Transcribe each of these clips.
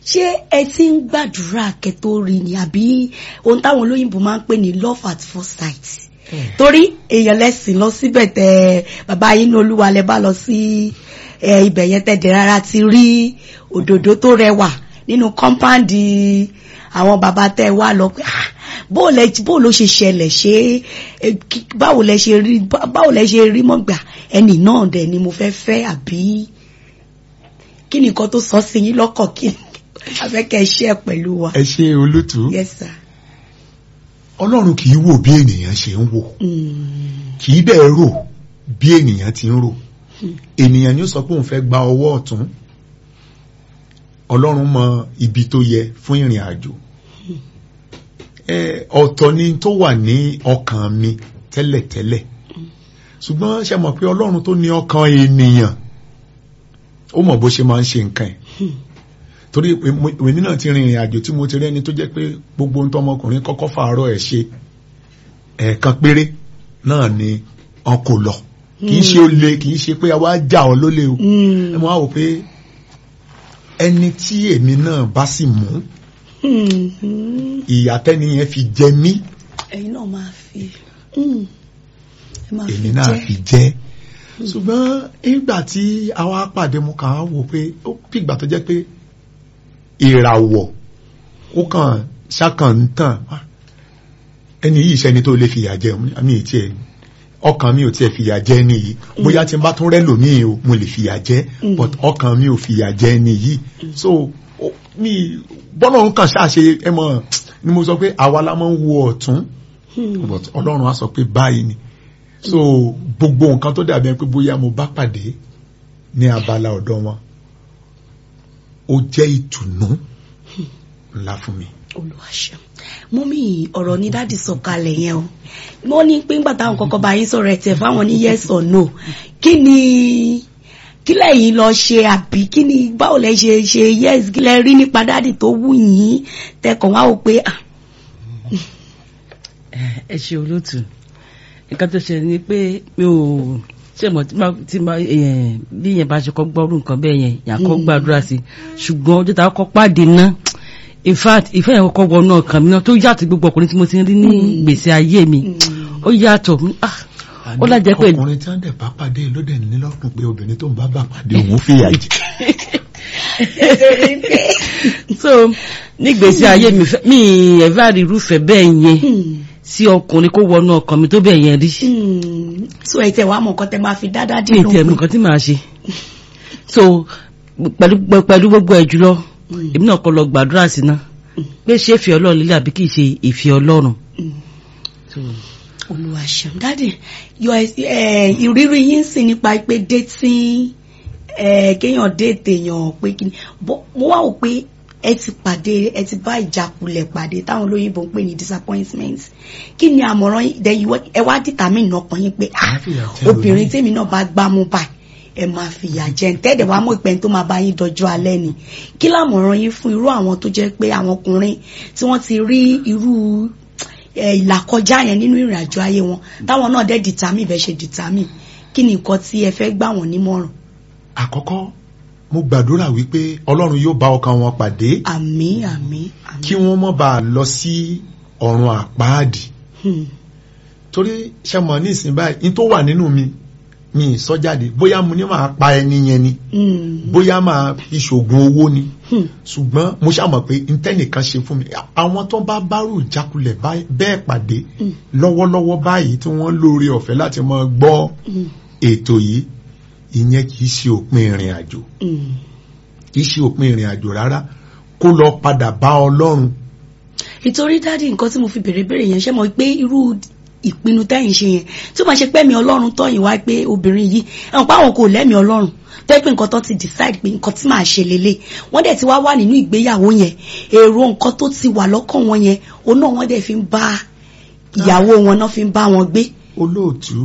ṣé ẹ ti ń gbàdúrà kẹ́ tó rí ni àbí ohun táwọn olóyìnbó máa ń pè ní love at first sight torí èèyàn lẹ́sìn lọ síbẹ̀ tẹ bàbá yín ní olúwa lẹ bá lọ sí ẹ, ibẹ̀ yẹn tẹ̀ dẹ̀ rárá ti rí òdòdó tó rẹwà nínú kọ́ńpáǹdì àwọn bàbá tẹ wá lọ pé ah, bó lẹ bó ló ṣe ṣẹlẹ̀ ṣé ẹ, kí- báwo lẹ ṣe rí bá- báwo lẹ ṣe rí mọ́gbà ẹnì náà dẹ̀ ni mo fẹ́ fẹ́ àbí kí ni nǹkan tó sọ sí yín lọ́kàn kí afẹ́kẹ́ ṣe ẹ̀ pẹ̀lú wa. ẹ ṣe olótú yes sir. ọlọ́run kì í wò bí ènìyàn ṣe ń wò Mm. kì í bẹ́ẹ̀ rò bí ènìyàn ti ń rò ènìyàn ni ó sọ pé òun fẹ́ gba ọwọ́ ọ̀tún ọlọ́run mọ ibi tó yẹ fún ìrìn àjò ẹ ọ̀tọ̀ ni tó wà ní ọkàn mi tẹ́lẹ̀tẹ́lẹ̀ ṣùgbọ́n ṣe mọ̀ pé ọlọ́run tó ní ọkàn ènìyàn ó mọ̀ bó ṣe máa ń ṣe nǹkan ẹ̀ torí pé mo- èmi náà ti rin ìrìn àjò tí mo ti rẹ́ni tó jẹ́ pé gbogbo ohun tọmọkùnrin kọ́kọ́ fàárọ̀ ẹ̀ ṣe ẹ̀ẹ̀kan péré náà ni wọn kò lọ kì í ṣe ó le kì í ṣe pé àwa já ọ lólè o ẹ mọ̀ á wò pé ẹni tí èmi náà bá sì mú Mm. ìyà tẹ́ni yẹn fi jẹ mí ẹ̀yin náà máa fi mm. ẹ máa èmi fi náà jẹ́. fi jẹ́ ṣùgbọ́n nígbà tí àwa pàdé mo kàn á wò pé ó bí ìgbà tó jẹ́ pé ìràwọ̀ ó kàn ṣàkàn ń tàn Ah, ẹni yìí ṣẹni tó lè fìyà jẹ mi ì tiẹ̀ ọkàn mi ò tiẹ̀ fìyà jẹ ẹni yìí bóyá tí n bá tún rẹ́ lòmíì o mo lè fìyà jẹ Mm. but ọkàn mi ò fìyà jẹ ẹni yìí so ó- mi bọ́lá òun kàn ṣáà ṣe ẹ mọ̀ ni mo sọ pé àwa la máa ń wo ọ̀tún Mm. but ọlọ́run á sọ pé báyìí ni so gbogbo nǹkan tó dàbí ẹni pé bóyá mo bá pàdé ní abala ọ̀dọ̀ wọn ó jẹ́ ìtùnú ńlá fún mi. olùwàṣẹ mọ́mí ọ̀rọ̀ ní dáàdì sọ̀kalẹ̀ yẹn o wọ́n ní pé ńgbà táwọn kọ́kọ́ bá yín sọ̀rọ̀ ẹ̀ tẹ̀ fáwọn ní yes or no kí ni kí lẹ́yìn lọ ṣe àbí kí ni báwo lẹ ṣe ṣe yes kí lẹ rí nípa dáàdì tó wù yín tẹkàn wá wò pé ah ẹ ṣe olóòtú nǹkan tó ṣe ni pé mi ò ṣe mọ̀ tí máa tí máa eh, bí yẹn bá ṣe kọ́ gbọ́rú nǹkan bẹ́ẹ̀ yẹn yàn kọ́ Mm. gbàdúrà sí ṣùgbọ́n ọjọ́ tá a kọ́ pàdé ná in fact ìfẹ́ yẹn kọ́kọ́ wọnú ọkàn mi náà tó yàtọ̀ gbogbo ọkùnrin tí mo ti rí ní Mm. gbèsè ayé mi ó yàtọ̀ ah, ó lájẹ́ pé ọkùnrin tí wọ́n dẹ̀ bá pàdé ló dẹ̀ ní lọ́kùn pé obìnrin tó ń bá bà pàdé òun fìyà jẹ. so ní gbèsè ayé mi fẹ́- mi ẹ̀fà rí irúfẹ́ bẹ́ẹ̀ yẹn sí ọkùnrin kó wọnú ọkàn mi tó bẹ́ẹ̀ yẹn rí. so ẹ tẹ wàá mọ nǹkan tẹ máa fi dáadáa mi dín ì tiẹ̀ mọ̀ nǹkan tí màá ṣe so pẹ̀lú pẹ̀lú gbogbo ẹ̀ jùlọ èmi náà kọ́ lọ gbàdúrà sí náà pé ṣé ìfẹ́ ọlọ́run lílẹ̀ àbí kì í ṣe ìfẹ́ ọlọ́run. So, olùwàṣẹ dáàdì yọ ẹ ìrírí yín sì nípa pé dating ẹ kéèyàn déètè èèyàn pé kí ni bó- mo wá wò pé ẹ ti pàdé ẹ ti bá ìjákulẹ̀ pàdé táwọn olóyìnbó ń pè ní disappointment kí ni àmọ̀ràn yín then you wa- ẹ wá determine ọkàn yín pé ah Má fìyà jẹ obìnrin lómi. tèmi náà bá gbámú báyìí ẹ máa fìyà jẹ ń tẹ́ẹ̀dẹ̀ wá mọ̀ ìpẹ́ni tó máa bá yín dọjọ́ alẹ́ ni kí lámọ̀ràn yín fún irú àwọn tó jẹ́ pé àwọn ọkùnrin tí wọ́n ti rí irú ẹ, ìlàkọjá yẹn nínú ìrìn àjò ayé wọn táwọn náà dẹ́ determine bẹ́ẹ̀ ṣe determine kí ni nǹkan tí ẹ fẹ́ gbà wọ́n nímọ̀ràn àkọ́kọ́ mo gbàdúrà wípé ọlọ́run yóò bá ọkàn wọn pàdé àmín àmín kí àmín wọ́n má bàa lọ sí ọ̀run àpáàdì Hmm. torí ṣe mọ̀ ní ìsìn báyìí ní tó wà nínú mi mi ì sọ jáde bóyá mo ní máa pa ẹni yẹn ni Hmm. bóyá máa fi ṣògùn owó ni Hmm. ṣùgbọ́n mo ṣàmọ̀ pé ntẹ́nìkan ṣe fún mi àwọn tó bá bárò jákulẹ̀ báyìí- bẹ́ẹ̀ pàdé Hmm. lọ́wọ́lọ́wọ́ báyìí tí wọ́n lóore ọ̀fẹ́ láti máa gbọ́ Hmm. ètò yìí ìyẹn kì í ṣe òpin ìrìn àjò Hmm. kì í ṣe òpin ìrìn àjò rárá kó lọ padà bá ọlọ́run ìtorí dáàdi nǹkan tí mo fi bèrè bèrè yẹn ṣe mọ̀ pé irú ìpinnu tẹ́yìn ṣe yẹn tí ó máa ṣe pẹ́mi ọlọ́run tọ́yìn wá pé obìnrin yìí ẹ̀wọ̀n pé àwọn kò lẹ́mi ọlọ́run tẹ́ pé nǹkan tó ti decide pé nǹkan tí màá ṣe lélẹ̀ wọ́n dẹ̀ ti wá wà nínú ìgbéyàwó yẹn èrò nǹkan tó ti wà lọ́kàn wọn yẹn òun náà wọ́n dẹ̀ fi ń bá ìyàwó wọn náà fi ń bá wọn gbé. olóòtú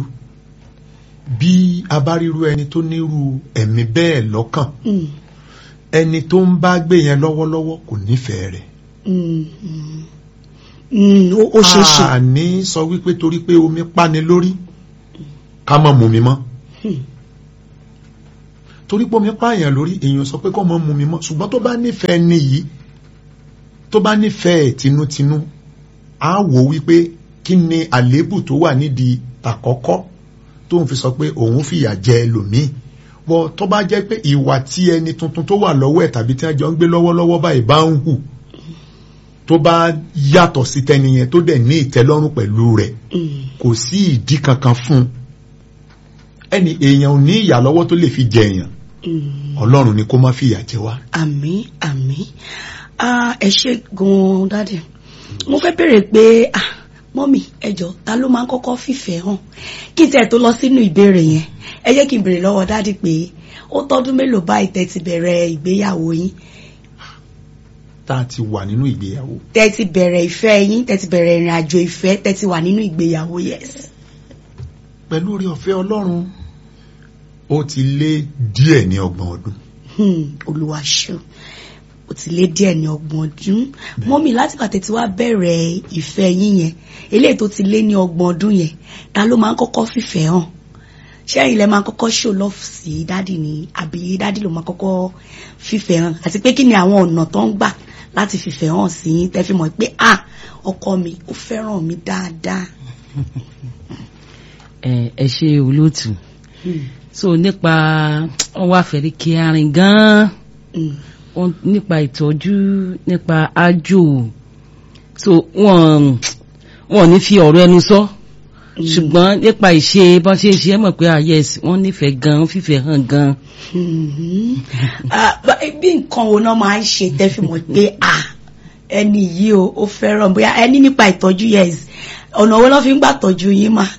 bí a bá ríru ẹni tó nírú ẹ̀mí bẹ́ẹ̀ lọ́kàn Mm, ẹni tó ń bá gbé yẹn lọ́wọ́lọ́wọ́ kò nífẹ̀ẹ́ rẹ̀ mm, mm. Mm, ó ó ṣeé ṣe. a ní sọ wípé torí pé omi pani lórí ká má mu mi mọ́ Hmm. torí pé omi pààyàn lórí èèyàn sọ pé kọ́ mọ́ mu mi mọ́ ṣùgbọ́n tó bá nífẹ̀ẹ́ ni yìí tó bá nífẹ̀ẹ́ tinútinú á wò wípé kí ni àléébù tó wà nídìí àkọ́kọ́ tó ń fi sọ pé òun fìyà jẹ ẹlòmíì bọ́ tó bá jẹ́ pé ìwà tí ẹni tuntun tó wà lọ́wọ́ ẹ̀ tàbí tí wọ́n jọ ń gbé lọ́wọ́lọ́wọ́ báyìí bá ń hù tó bá yàtọ̀ sí tẹni yẹn tó dẹ̀ ní ìtẹ́lọ́rùn pẹ̀lú rẹ̀ kò sí ìdí kankan fún un ẹni èèyàn ò ní ìyà lọ́wọ́ tó lè fi jẹ èèyàn ọlọ́run ni kó má fìyà jẹ wá. àmín àmín Ah, ẹ ṣe gan-an dáàdì mo fẹ́ bèrè pé ah, mọ́mì ẹjọ́ ta ló máa ń kọ́kọ́ fìfẹ́ hàn kí tẹ̀ tó lọ sínú ìbéèrè yẹn ẹ jẹ́ kí n bèrè lọ́wọ́ dáàdì pé ó tọ́dún mélòó báyìí tẹ́ ti bẹ̀rẹ̀ ìgbéyàwó yín tá a ti wà nínú ìgbéyàwó tẹ́ ti bẹ̀rẹ̀ ìfẹ́ yín tẹ́ ti bẹ̀rẹ̀ ìrìn àjò ìfẹ́ tẹ́ ti wà nínú ìgbéyàwó yes. pẹ̀lú orí ọ̀fẹ́ ọlọ́run ó ti lé díẹ̀ ní ọgbọ̀n ọdún Hmm, olúwa ṣeun ó ti lé díẹ̀ ní ọgbọ̀n ọdún mọ́mì láti pàtẹ́ tí wá bẹ̀rẹ̀ ìfẹ́ yín yẹn eléyìí tó ti lé ní ọgbọ̀n ọdún yẹn ta ló máa ń kọ́kọ́ fìfẹ́ hàn ṣé ilẹ̀ máa ń kọ́kọ́ show love sí dádì ni àbí dádì ló máa kọ́kọ́ fìfẹ́ hàn àti pé kí ni àwọn ọ̀nà tó ń gbà láti fìfẹ́ hàn sí yín tẹ́ fi mọ̀ pé ah ọkọ mi ó fẹ́ràn mi dáadáa. ẹ ẹ ṣe olóòtú Hmm, so nípa wọn wá fẹ́rí kí arin gan-an hmm, wọn nípa ìtọ́jú nípa ájò so wọn wọn ò ní fi ọ̀rọ̀ ẹnu sọ ṣùgbọ́n nípa ìṣe bọ́n ṣe ń ṣe é mọ̀ pé ah yes wọ́n nífẹ̀ẹ́ gan fífẹ́ hàn gan Mhm. Ah, bá- bí nǹkan wo náà máa ń ṣe tẹ́ fi mọ̀ pé ah ẹni yìí o ó fẹ́ràn bóyá ẹni nípa ìtọ́jú yes ọ̀nà wo ló fi ń gbà tọ́jú yín mà.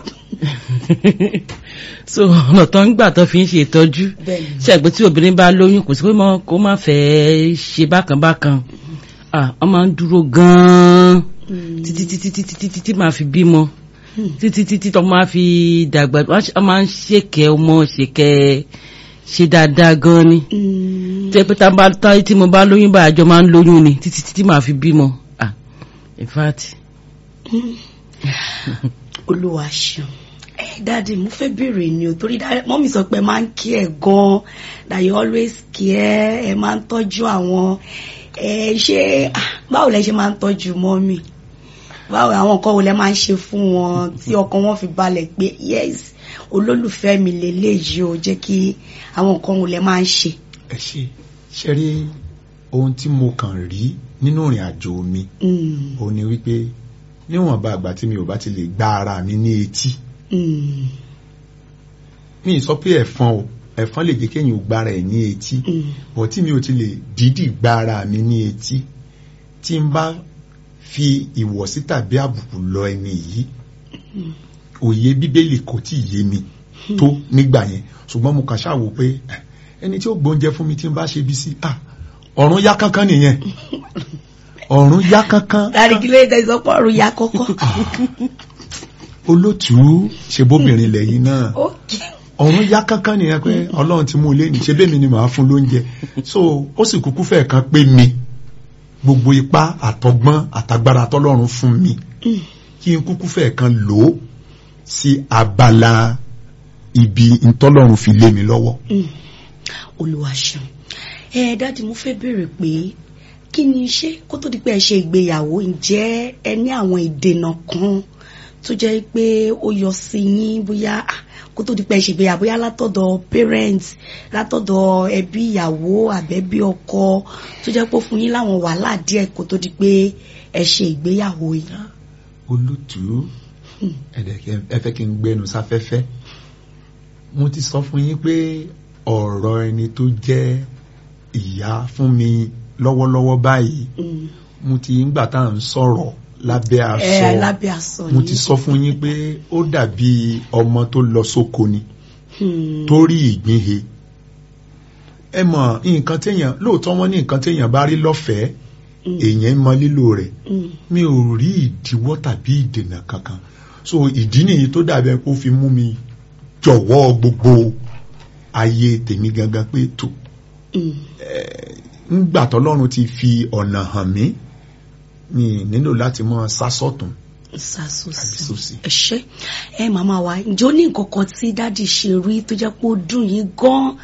so ọ̀nà tó ń gbà tó fi ń ṣe ìtọ́jú Bẹ́ẹ̀ni. ṣàgbé tí obìnrin bá lóyún kò sí pé mọ́- kó má fẹ́ ṣe bákan bákan ah wọ́n máa ń dúró gan-an Mm. títí títí títí títí tí máa fi bímọ títí títí tó máa fi dàgbà wọ́n máa ń ṣèkẹ́ ọmọ ṣèkẹ́ ṣe dáadáa gan ni Mm. tẹ́ pé tá a bá tá tí mo bá lóyún bá àjọ máa ń lóyún ni títí títí máa fi bímọ ah in fact olúwa ṣeun ẹ dáàdi mo fẹ́ béèrè ni o torí dáàdi mọ́mí sọ pé ẹ máa ń kí ẹ gan that you always care ẹ máa ń tọ́jú àwọn ẹ ṣe ah, báwo lẹ ṣe máa ń tọ́jú mọ́mí báwo àwọn nǹkan wo lẹ máa ń ṣe fún wọn tí ọkàn wọn fi balẹ̀ pé yes olólùfẹ́ mi lélẹ́yìí o jẹ́ kí àwọn nǹkan wo lẹ máa ń ṣe. ẹ ṣe ṣe rí ohun tí mo kàn rí nínú ìrìn àjò mi Mm, ó ní wípé níwọ̀nba àgbà tí mi ò bá ti lè gba ara mi ní etí mm, mi ì sọ pé ẹ̀fọn o ẹ̀fọn lè jẹ́ kéèyàn ò gbára ẹ̀ ní etí mm, bọ̀ tí mi ò ti lè dídì gba ara mi ní etí tí n bá fi ìwọ̀sí tàbí àbùkù lọ ẹni yìí òye bíbélì kò tí ì yé mi tó nígbà yẹn ṣùgbọ́n mo kàn ṣàwò pé eh, ẹni tí ó gbóúnjẹ fún mi tí n bá ṣe bí sí ah ọ̀run yá kánkán nìyẹn ọ̀run yá kánkán dáàdi kí ló dé tẹ̀sán pọ̀rọ̀ ya kọ́kọ́. olótùú ṣe bóbìnrin lẹ́yìn náà Okay. ọ̀run yá kánkán nìyẹn pé ọlọ́run ti mú un lé ní ṣe bẹ́ẹ̀ mi ni màá fún lóúnjẹ so ó sì kúkú fẹ́ kan pé mi gbogbo ipá àtọgbọ́n àtagbára tọ́lọ́run fún mi Mm. kí n kúkú fẹ́ kan lò ó sí abala ibi ntọ́lọ́run fi lé mi lọ́wọ́. Mm. olúwa ṣeun ẹ dáàdi mo fẹ́ béèrè pé kí ni ṣé kó tó di pé ẹ ṣe ìgbéyàwó ǹjẹ́ ẹ ní àwọn ìdènà kan tó jẹ́ pé ó yọ sí yín bóyá ah, kó tó di pé ẹ ṣe ìgbéyàwó bóyá látọ̀dọ̀ parents látọ̀dọ̀ ẹbí ìyàwó àbẹ́bí ọkọ tó jẹ́ pé ó fún yín láwọn wàhálà díẹ̀ kó tó di pé ẹ ṣe ìgbéyàwó yìí. olùtú ẹ̀dẹ̀kẹ́ ẹ fẹ́ kí n gbẹnu sáfẹ́fẹ́ mo ti sọ fún yín pé ọ̀rọ̀ ẹni tó jẹ́ ìyá fún mi lọ́wọ́lọ́wọ́ báyìí Mm. mo ti ń gbà tá à ń sọ̀rọ̀ lábẹ́ ẹ aṣọ lábẹ́ aṣọ mo yìí. ti sọ fún yín pé ó dàbí ọmọ tó lọ sóko ni Hmm. tó rí ìgbín he ẹ mọ̀ nǹkan téèyàn lóòótọ́ wọn ní nǹkan téèyàn bá rí lọ́fẹ̀ẹ́ Mm. èèyàn mọ lílò rẹ̀ Mm. mi ò rí ìdíwọ́ tàbí ìdènà kankan so ìdí nìyí tó dàbẹ̀ kó fi mú mi jọ̀wọ́ gbogbo ayé tèmi gangan pé tó Mm. ńgbà tọ́lọ́run ti fi ọ̀nà hàn mí mi nílò láti mọ sásọ̀tún àbí sàṣọsì sósì. ẹ ṣé ẹ màmá wa ǹjẹ́ ó ní nǹkan kan tí dáàdì ṣe rí tó jẹ́ pé ó dùn yín gan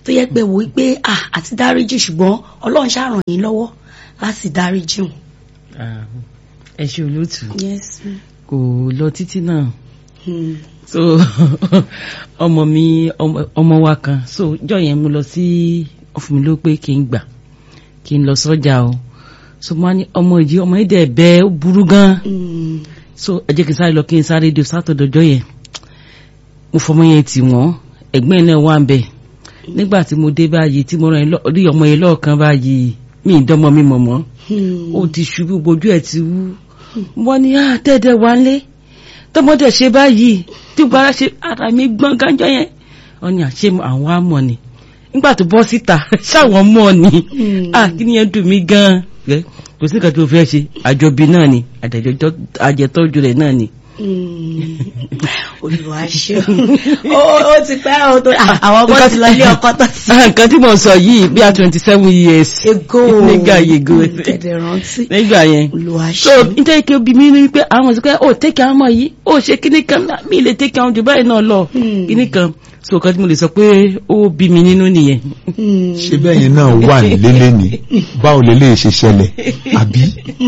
tó yẹ pé wò ó pé ah àti dáríjì ṣùgbọ́n ọlọ́run ṣàràn yín lọ́wọ́ láti dáríjì wọn. Ah, ẹ ṣe olóòtú yes. kò lọ títí náà Hmm. so ọmọ mi ọmọ- ọmọ wa kan so jọ yẹn mo lọ sí ọfún mi ló pé kí n gbà kí n lọ sọ́jà o so mo wá ní ọmọ yìí ọmọ yìí dẹ̀ bẹ́ẹ̀ ó burú gan Hmm. so ẹ jẹ́ kí n sáré lọ kí n sáré di sátọ̀dọ̀jọ́ yẹn mo fọmọ yẹn tì wọ́n ẹ̀gbọ́n yẹn náà wà ń bẹ̀ nígbà tí mo dé báyìí tí mo rán yẹn lọ- rí ọmọ yẹn lọ́ọ̀kan báyìí mi ì dánmọ mi mọ̀ mọ́ Hmm. ó ti ṣubú gbojú ẹ̀ ti wú wọ́n ní ah tẹ́ẹ̀dẹ̀ wá lé tọmọdé ṣe báyìí tí gbára ṣe ara mi gbọ́n gánjọ́ yẹn wọ́n ní àṣé àwọn àmọ́ ni nígbà tó bọ́ síta ṣáwọn mọ̀ ni Hmm. ah kí ni yẹn dùn mí gan ẹ kò sí nǹkan tó fẹ́ ṣe àjọbí náà ni àjẹjọ- àjẹtọ́jú rẹ̀ náà ni. Hmm. Olúwa ṣe ó ó ti pẹ́ ó tó àwọn ọmọ ti lọ ilé ọkọ tó ti nǹkan tí mo sọ yìí bí a twenty seven years ego nígbà yego tẹ̀dẹ̀ rántí nígbà yẹn Olúwa so ṣe nítorí kí obi mi ní wípé àwọn ọ̀sẹ̀ pé ó tẹ́kẹ̀ àwọn ọmọ yìí ó ṣe kíní kan náà mi lè tẹ́kẹ̀ àwọn jù báyìí náà lọ Hmm. kíní kan so nǹkan tí mo lè sọ pé ó bí mi nínú nìyẹn. Hmm. ṣe bẹ́yìn náà wà nílé ní báwo lè lè ṣe ṣẹlẹ̀ àbí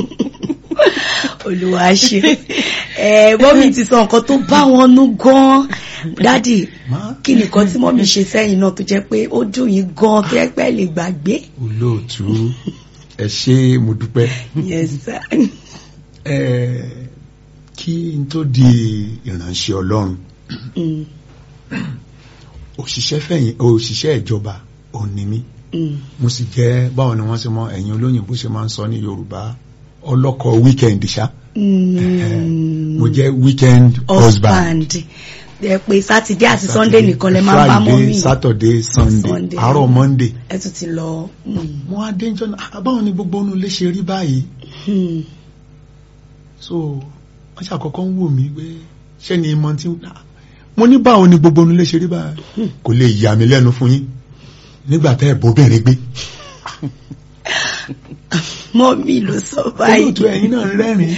Olúwa ṣe ẹ mọ́mí ti sọ nǹkan tó bá wọn nú gan dádì kí nìkan tí mọ́mí ṣe sẹ́yìn náà tó jẹ́ pé ó dùn yín gan tó yẹ pé ẹ lè gbàgbé. olóòtú ẹ ṣé mo dúpẹ́ Yes, sir. ẹ kí n tó di ìránṣẹ́ ọlọ́run Mm, òṣìṣẹ́ fẹ̀yìn òṣìṣẹ́ ìjọba òun ni mí mm, mo sì jẹ́ báwọn ni wọ́n ṣe mọ ẹ̀yin olóyìnbó ṣe máa ń sọ ní yorùbá ọlọ́kọ̀ weekend ṣá mm. mo jẹ́ weekend husband husband ẹ pé sátidé àti sunday nìkan lẹ máa ń bá mọ́ friday mi saturday sunday Sunday. àárọ̀ monday ẹ tún ti lọ. mm, mo á dé jọ́nà àbáwọn ni gbogbo onú lè ṣe rí báyìí mm. so wọ́n ṣàkọ́kọ́ ń wò mí pé ṣé ni ìmọ̀ tí ah, mo ní báwo ni gbogbo onú lè ṣe rí báyìí kò lè yà mí lẹ́nu fún yín nígbà tẹ́ ẹ̀ bóbìnrin gbé mọ́mí ló sọ báyìí. olóòtú ẹ̀yin náà rẹ́rìn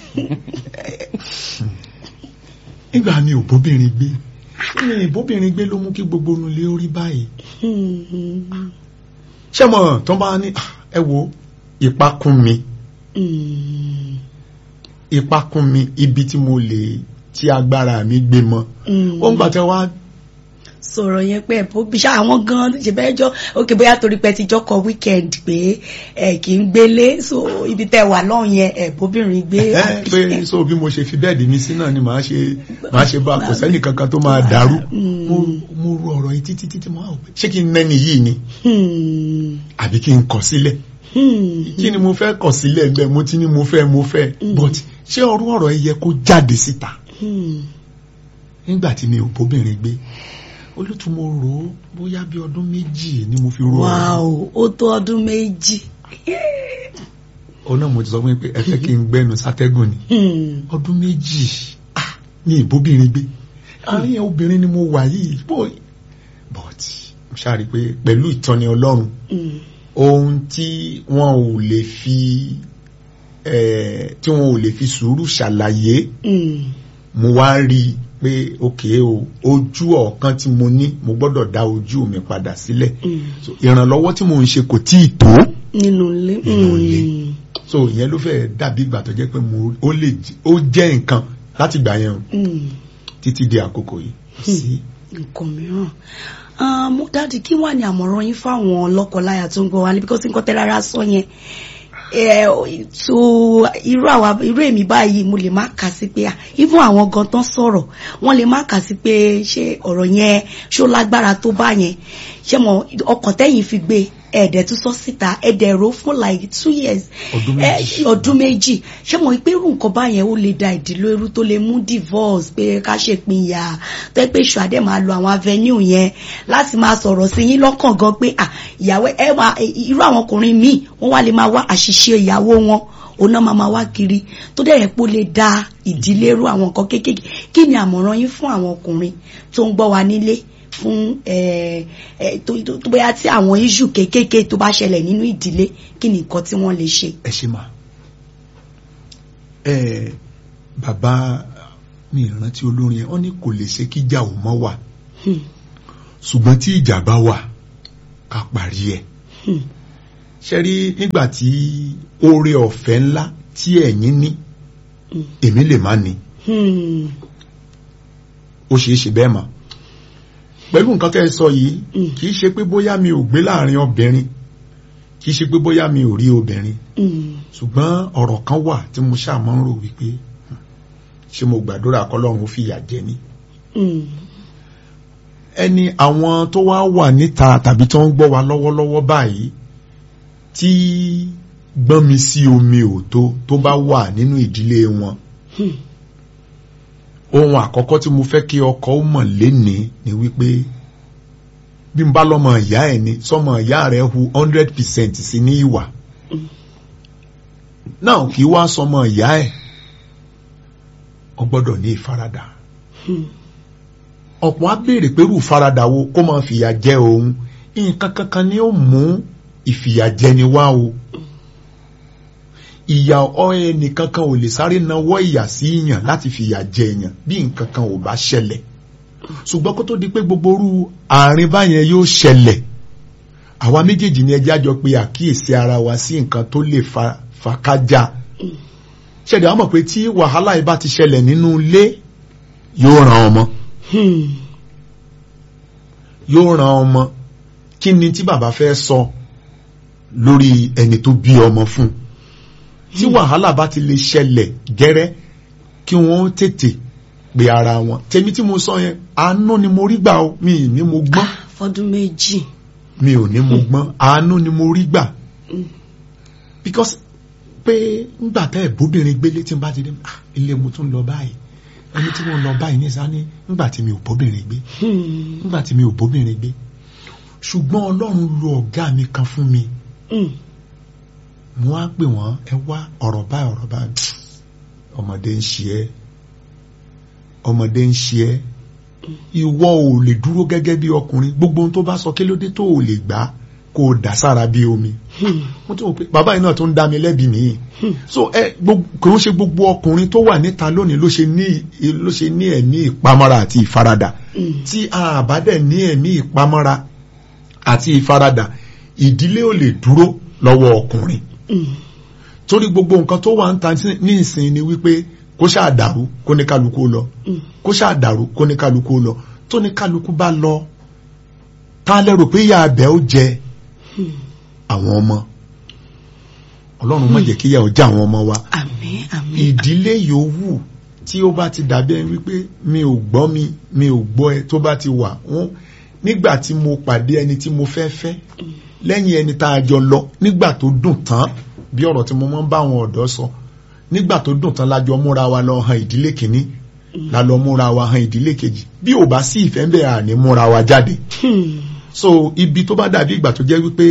nígbà mi ò bóbìnrin gbé mi ì bóbìnrin gbé ló mú kí gbogbo onú lè rí báyìí Mm, mm, ṣé mo tó bá ní ah, ẹ wo ipa kún mi mm, ipa kún mi ibi tí mo lè tí agbára mi gbé mọ mm. ó ń gbà tẹ wá sọ̀rọ̀ yẹn pé ẹ̀bùn bí ṣá àwọn gan ṣe bẹ́ẹ̀ jọ òkè bóyá torí pé ti jọkọ̀ weekend pé ẹ kì í gbélé so ibi tẹ́ wà lọ́hùn yẹn ẹ̀bùnbìnrin gbé. ẹ pé so bí mo ṣe fi bẹ́ẹ̀dì mi sí náà ni màá ṣe màá ṣe bá kò sẹ́nì kankan tó máa dàrú Mm. mo mo ru ọ̀rọ̀ yìí títí títí mo wá wò pé ṣé kí n nẹ́ni yìí ni Hmm, àbí kí n kọ̀ sílẹ̀ hmm, kí ni mo fẹ́ kọ̀ sílẹ̀ bẹ́ẹ̀ mo ti ní mo fẹ́ mo fẹ́ Mm. but ṣé ọrú ọ̀rọ̀ yìí yẹ kó jáde síta hmm. nígbà tí mi ò bóbìnrin gbé olùtú mo rò ó bóyá bí ọdún méjì ni mo fi rò ó wow ó tó ọdún méjì. ọ náà mo ti sọ fún yín pé ẹ fẹ́ kí n gbẹ́nu sátẹ́gùn ni Hmm, ọdún méjì ah, ní ìbóbìnrin gbé àárín obìnrin ni mo wà yìí boy but mo ṣáàrí pé pẹ̀lú ìtọ́ni ọlọ́run hmm, ohun tí wọn ò lè fi eh, tí wọn ò lè fi sùúrù ṣàlàyé hmm, mo wá rí i pé òkè o ojú ọ̀kan tí mo ní mo gbọ́dọ̀ dá ojú mi padà sílẹ̀ hmm. so ìrànlọ́wọ́ tí mo ń ṣe kò tí ì tó nínú ilé. Nínú ilé. hmm, so ìyẹn ló fẹ́ dàbí ìgbà tó jẹ́ pé mo ó lè j- ó jẹ́ nǹkan láti gbà yẹn o hmm. títí di àkókò yìí sí nǹkan mìíràn Ah, mo dáàdi kí wà ní àmọ̀ràn yín fáwọn lọ́kọláya tó ń gbọ́ wa ní bíkọ́sí nǹkan tẹ́ rárá sọ yẹn Eh, so irú àwa irú èmi báyìí mo lè má kà sí pé ah, even àwọn gan tán sọ̀rọ̀ wọ́n lè má kà sí pé ṣé ọ̀rọ̀ yẹn ṣó lágbára tó bá yẹn ṣé mo ọkàn tẹ́yìn fi gbé ẹ̀ẹ́dẹ̀ tún sọ síta ẹ̀ẹ́dẹ̀ rò fún like two years Ọdún Eh, méjì. ọdún méjì ṣé mo pé irú nǹkan báyẹn ó lè da ìdílé irú tó lè mú divorce pé ká ṣèpínyà tó yẹ pé ìṣù àdé máa lo àwọn avenue yẹn láti máa sọ̀rọ̀ sí yín lọ́kàn gan pé à ìyàwó ẹ wá irú àwọn ọkùnrin míì wọ́n wá lè máa wá àṣìṣe ìyàwó wọn òun náà máa máa wá kiri tó dẹ̀ yẹ pé ó lè da ìdílé irú àwọn nǹkan kéékèèké kí ni àmọ̀ràn yín fún àwọn ọkùnrin tó ń gbọ́ wa nílé fún ẹ ẹ tó tó- tó bóyá tí àwọn issue kéékèèké tó bá ṣẹlẹ̀ nínú ìdílé kí ni nǹkan tí wọ́n lè ṣe. ẹ ṣe máa ẹ bàbá mi ìrántí olórin yẹn wọ́n ní kò lè ṣe kíjà ò mọ́ wà Hmm. ṣùgbọ́n tí ìjà bá wà ká parí ẹ̀ ṣe rí nígbà tí oore ọ̀fẹ́ ńlá tí ẹ̀yin ní èmi lè má ní ó ṣeé ṣe bẹ́ẹ̀ mà pẹ̀lú nǹkan tẹ́ ẹ sọ yìí kì í ṣe pé bóyá mi ò gbé láàrin obìnrin kì í ṣe pé bóyá mi ò rí obìnrin ṣùgbọ́n ọ̀rọ̀ kan wà tí mo ṣáà máa ń rò wípé ṣé mo gbàdúrà kọ́lọ́run ó fìyà jẹ mí ẹni àwọn tó wá wà níta tàbí tó ń gbọ́ wa lọ́wọ́lọ́wọ́ báyìí tí gbọ́n mi sí omi òtó tó bá wà nínú ìdílé wọn ohun àkọ́kọ́ tí mo fẹ́ kí ọkọ ó mọ̀ lénìí ni wípé bí n bá lọ́mọ ìyá ẹ̀ ni sọmọ ìyá rẹ̀ hu hundred percent sí ní ìwà náà kì í wá sọmọ ìyá ẹ̀ ọ gbọ́dọ̀ ní ìfaradà ọ̀pọ̀ á béèrè pẹ̀lú ìfaradà wo kó máa fìyà jẹ òun nǹkan kankan ni ó mú ìfìyàjẹni wá o ìyà ẹnì kankan ò lè sáré nawọ́ ìyà sí yàn láti fìyà jẹ èèyàn bí nǹkan kan ò bá ṣẹlẹ̀ ṣùgbọ́n kó tó di pé gbogbo orú àárín báyẹn yóò ṣẹlẹ̀ àwa méjèèjì ni ẹjẹ́ àjọ pé àkíyèsí ara wa sí nǹkan tó lè fa fàkájà ṣẹ̀dá wọ́n mọ̀ pé tí wàhálà yìí bá ti ṣẹlẹ̀ nínú ilé yóò ran ọmọ yóò ran ọmọ kí ni tí bàbá fẹ́ sọ lórí ẹni tó bí ọmọ fún tí wàhálà bá ti lè ṣẹlẹ̀ gẹ́rẹ́ kí wọ́n tètè pe ara wọn tèmi tí mo sọ yẹn àánú ni mo rí gbà o mi ì ní mo gbọ́n fọdún méjì mi ò ní mo gbọ́n àánú ni mo rí gbà because pé ńgbà tẹ́ ẹ̀ bóbìnrin gbélé tí n bá ti dé ah ilé mo tún lọ báyìí ẹni tí mo lọ báyìí ní sani ńgbà tí mi ò bóbìnrin gbé ńgbà tí mi ò bóbìnrin gbé ṣùgbọ́n ọlọ́run lo ọ̀gá mi kan fún mi mo wá pè wọ́n ẹ wá ọ̀rọ̀ báyìí ọ̀rọ̀ báyìí ọmọdé ń ṣe ẹ́ ọmọdé ń ṣe ẹ́ ìwọ ò lè dúró gẹ́gẹ́ bí ọkùnrin gbogbo ohun tó bá sọ kí ló dé tó ò lè gbà kó o dà sára bí omi mo tún wò pé bàbá yìí náà tó ń dá mi lẹ́bi nìyí so ẹ kò ń ṣe gbogbo ọkùnrin tó wà níta lónìí ló ṣe ní ló ṣe ní ẹ̀mí ìpamọ́ra àti ìfaradà tí a bá dẹ̀ ní ẹ̀mí ìpamọ́ra àti ìfaradà ìdílé ò lè dúró lọ́wọ́ ọkùnrin torí gbogbo nǹkan tó wà ń ta ní ìsìn ni wípé kó ṣáà dàrú kó ní kálukú lọ kó ṣáà dàrú kó ní kálukú lọ tó ní kálukú bá lọ tá lérò pé ìyá abẹ ó jẹ àwọn ọmọ ọlọ́run má jẹ́ kí ìyà ó jẹ àwọn ọmọ wa àmín àmín ìdílé yòówù tí ó bá ti dàbí ẹni wípé mi ò gbọ́ mi mi ò gbọ́ ẹ tó bá ti wà wọ́n nígbà tí mo pàdé ẹni tí mo fẹ́ fẹ́ lẹ́yìn ẹni tá a jọ lọ nígbà tó dùn tán bí ọ̀rọ̀ tí mo máa ń bá àwọn ọ̀dọ́ sọ nígbà tó dùn tán lájọ múra wa lọ han ìdílé kìíní la lọ múra wa han ìdílé kejì bí ò bá sí ìfẹ́ ń bẹ̀ àní múra wa jáde so ibi tó bá dàbí ìgbà tó jẹ́ wípé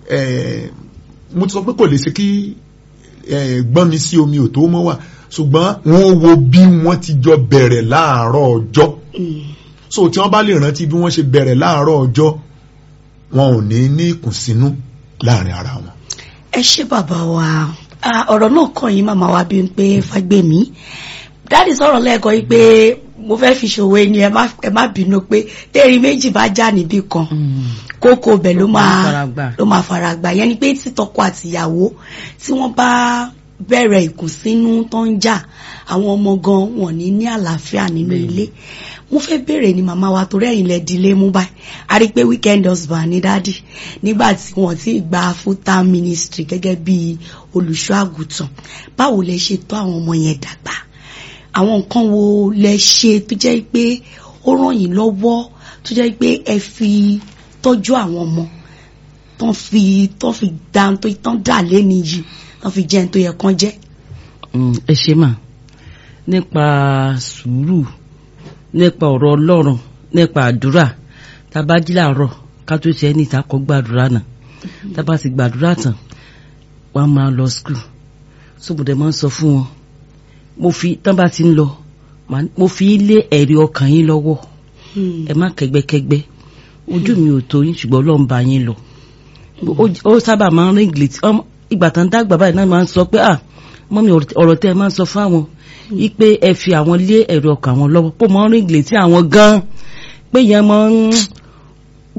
mo ti sọ pé kò lè ṣe kí gbọ́n mi sí omi ò tó mọ́ wà ṣùgbọ́n wọ́n wo bí wọ́n ti jọ bẹ̀rẹ̀ láàárọ̀ ọjọ́ so tí wọ́n bá lè rántí bí wọ́n ṣe bẹ̀rẹ̀ láàárọ̀ ọjọ́ wọn ò ní ní ìkùnsínú láàrin ara wọn. ẹ ṣé bàbá wa ọ̀rọ̀ náà kàn yín màmá wa bí n pé Fágbèmí dáàdì sọ̀rọ̀ lẹ́ẹ̀kan yìí pé mo fẹ́ fi ṣòwò ẹni ẹ má bínú pé tẹ́rin méjì bá já níbì kan kókó bẹ̀ ló máa ló máa fara gbà yẹn ni pé tí tọkọ àtìyàwó tí wọ́n bá bẹ̀rẹ̀ ìkùnsínú tó ń jà àwọn ọmọ gan wọn ní ní àlàáfíà nínú ilé mo fẹ́ béèrè ni màmá wa torí ẹ̀yìn lẹ dilé mú báyìí a rí i pé weekend husband ní dádì nígbà tí wọ́n ti gba full time ministry gẹ́gẹ́ bí olùṣọ́ àgùntàn báwo lẹ ṣe tọ́ àwọn ọmọ yẹn dàgbà àwọn nǹkan wo lẹ ṣe tó jẹ́ pé ó ràn yín lọ́wọ́ tó jẹ́ pé ẹ fi tọ́jú àwọn ọmọ tó fi tó fi dá tó tán dà lẹ́ni yìí tó fi jẹun tó yẹ kán jẹ́. ẹ ṣe mà nípa sùúrù nípa ọ̀rọ̀ ọlọ́run nípa àdúrà tá a bá jí làárọ̀ ká tó ṣe ẹni ìtakọ̀ gbàdúrà náà tá a bá sì gbàdúrà tán wọ́n máa lọ skul sóbùdẹ̀ máa ń sọ fún wọn mo fi tán bá ti ń lọ mo fi lé ẹ̀rí ọkàn yín lọ́wọ́ ẹ má kẹgbẹ́kẹgbẹ́ ojú mi ò tó yín ṣùgbọ́n ọlọ́run bá yín lọ ó sábà máa ń rí ìgbìlẹ̀ ìgbà tán dàgbà báyìí náà máa ń sọ pé ah mọ́mi ọ̀rọ̀ tẹ́ ẹ máa ń sọ fáwọn wípé ẹ fi àwọn lé ẹ̀rí ọkàn àwọn lọ́wọ́ pé mọ́ rí ìgbìlẹ̀ tí àwọn gan pé yẹn mọ́ ń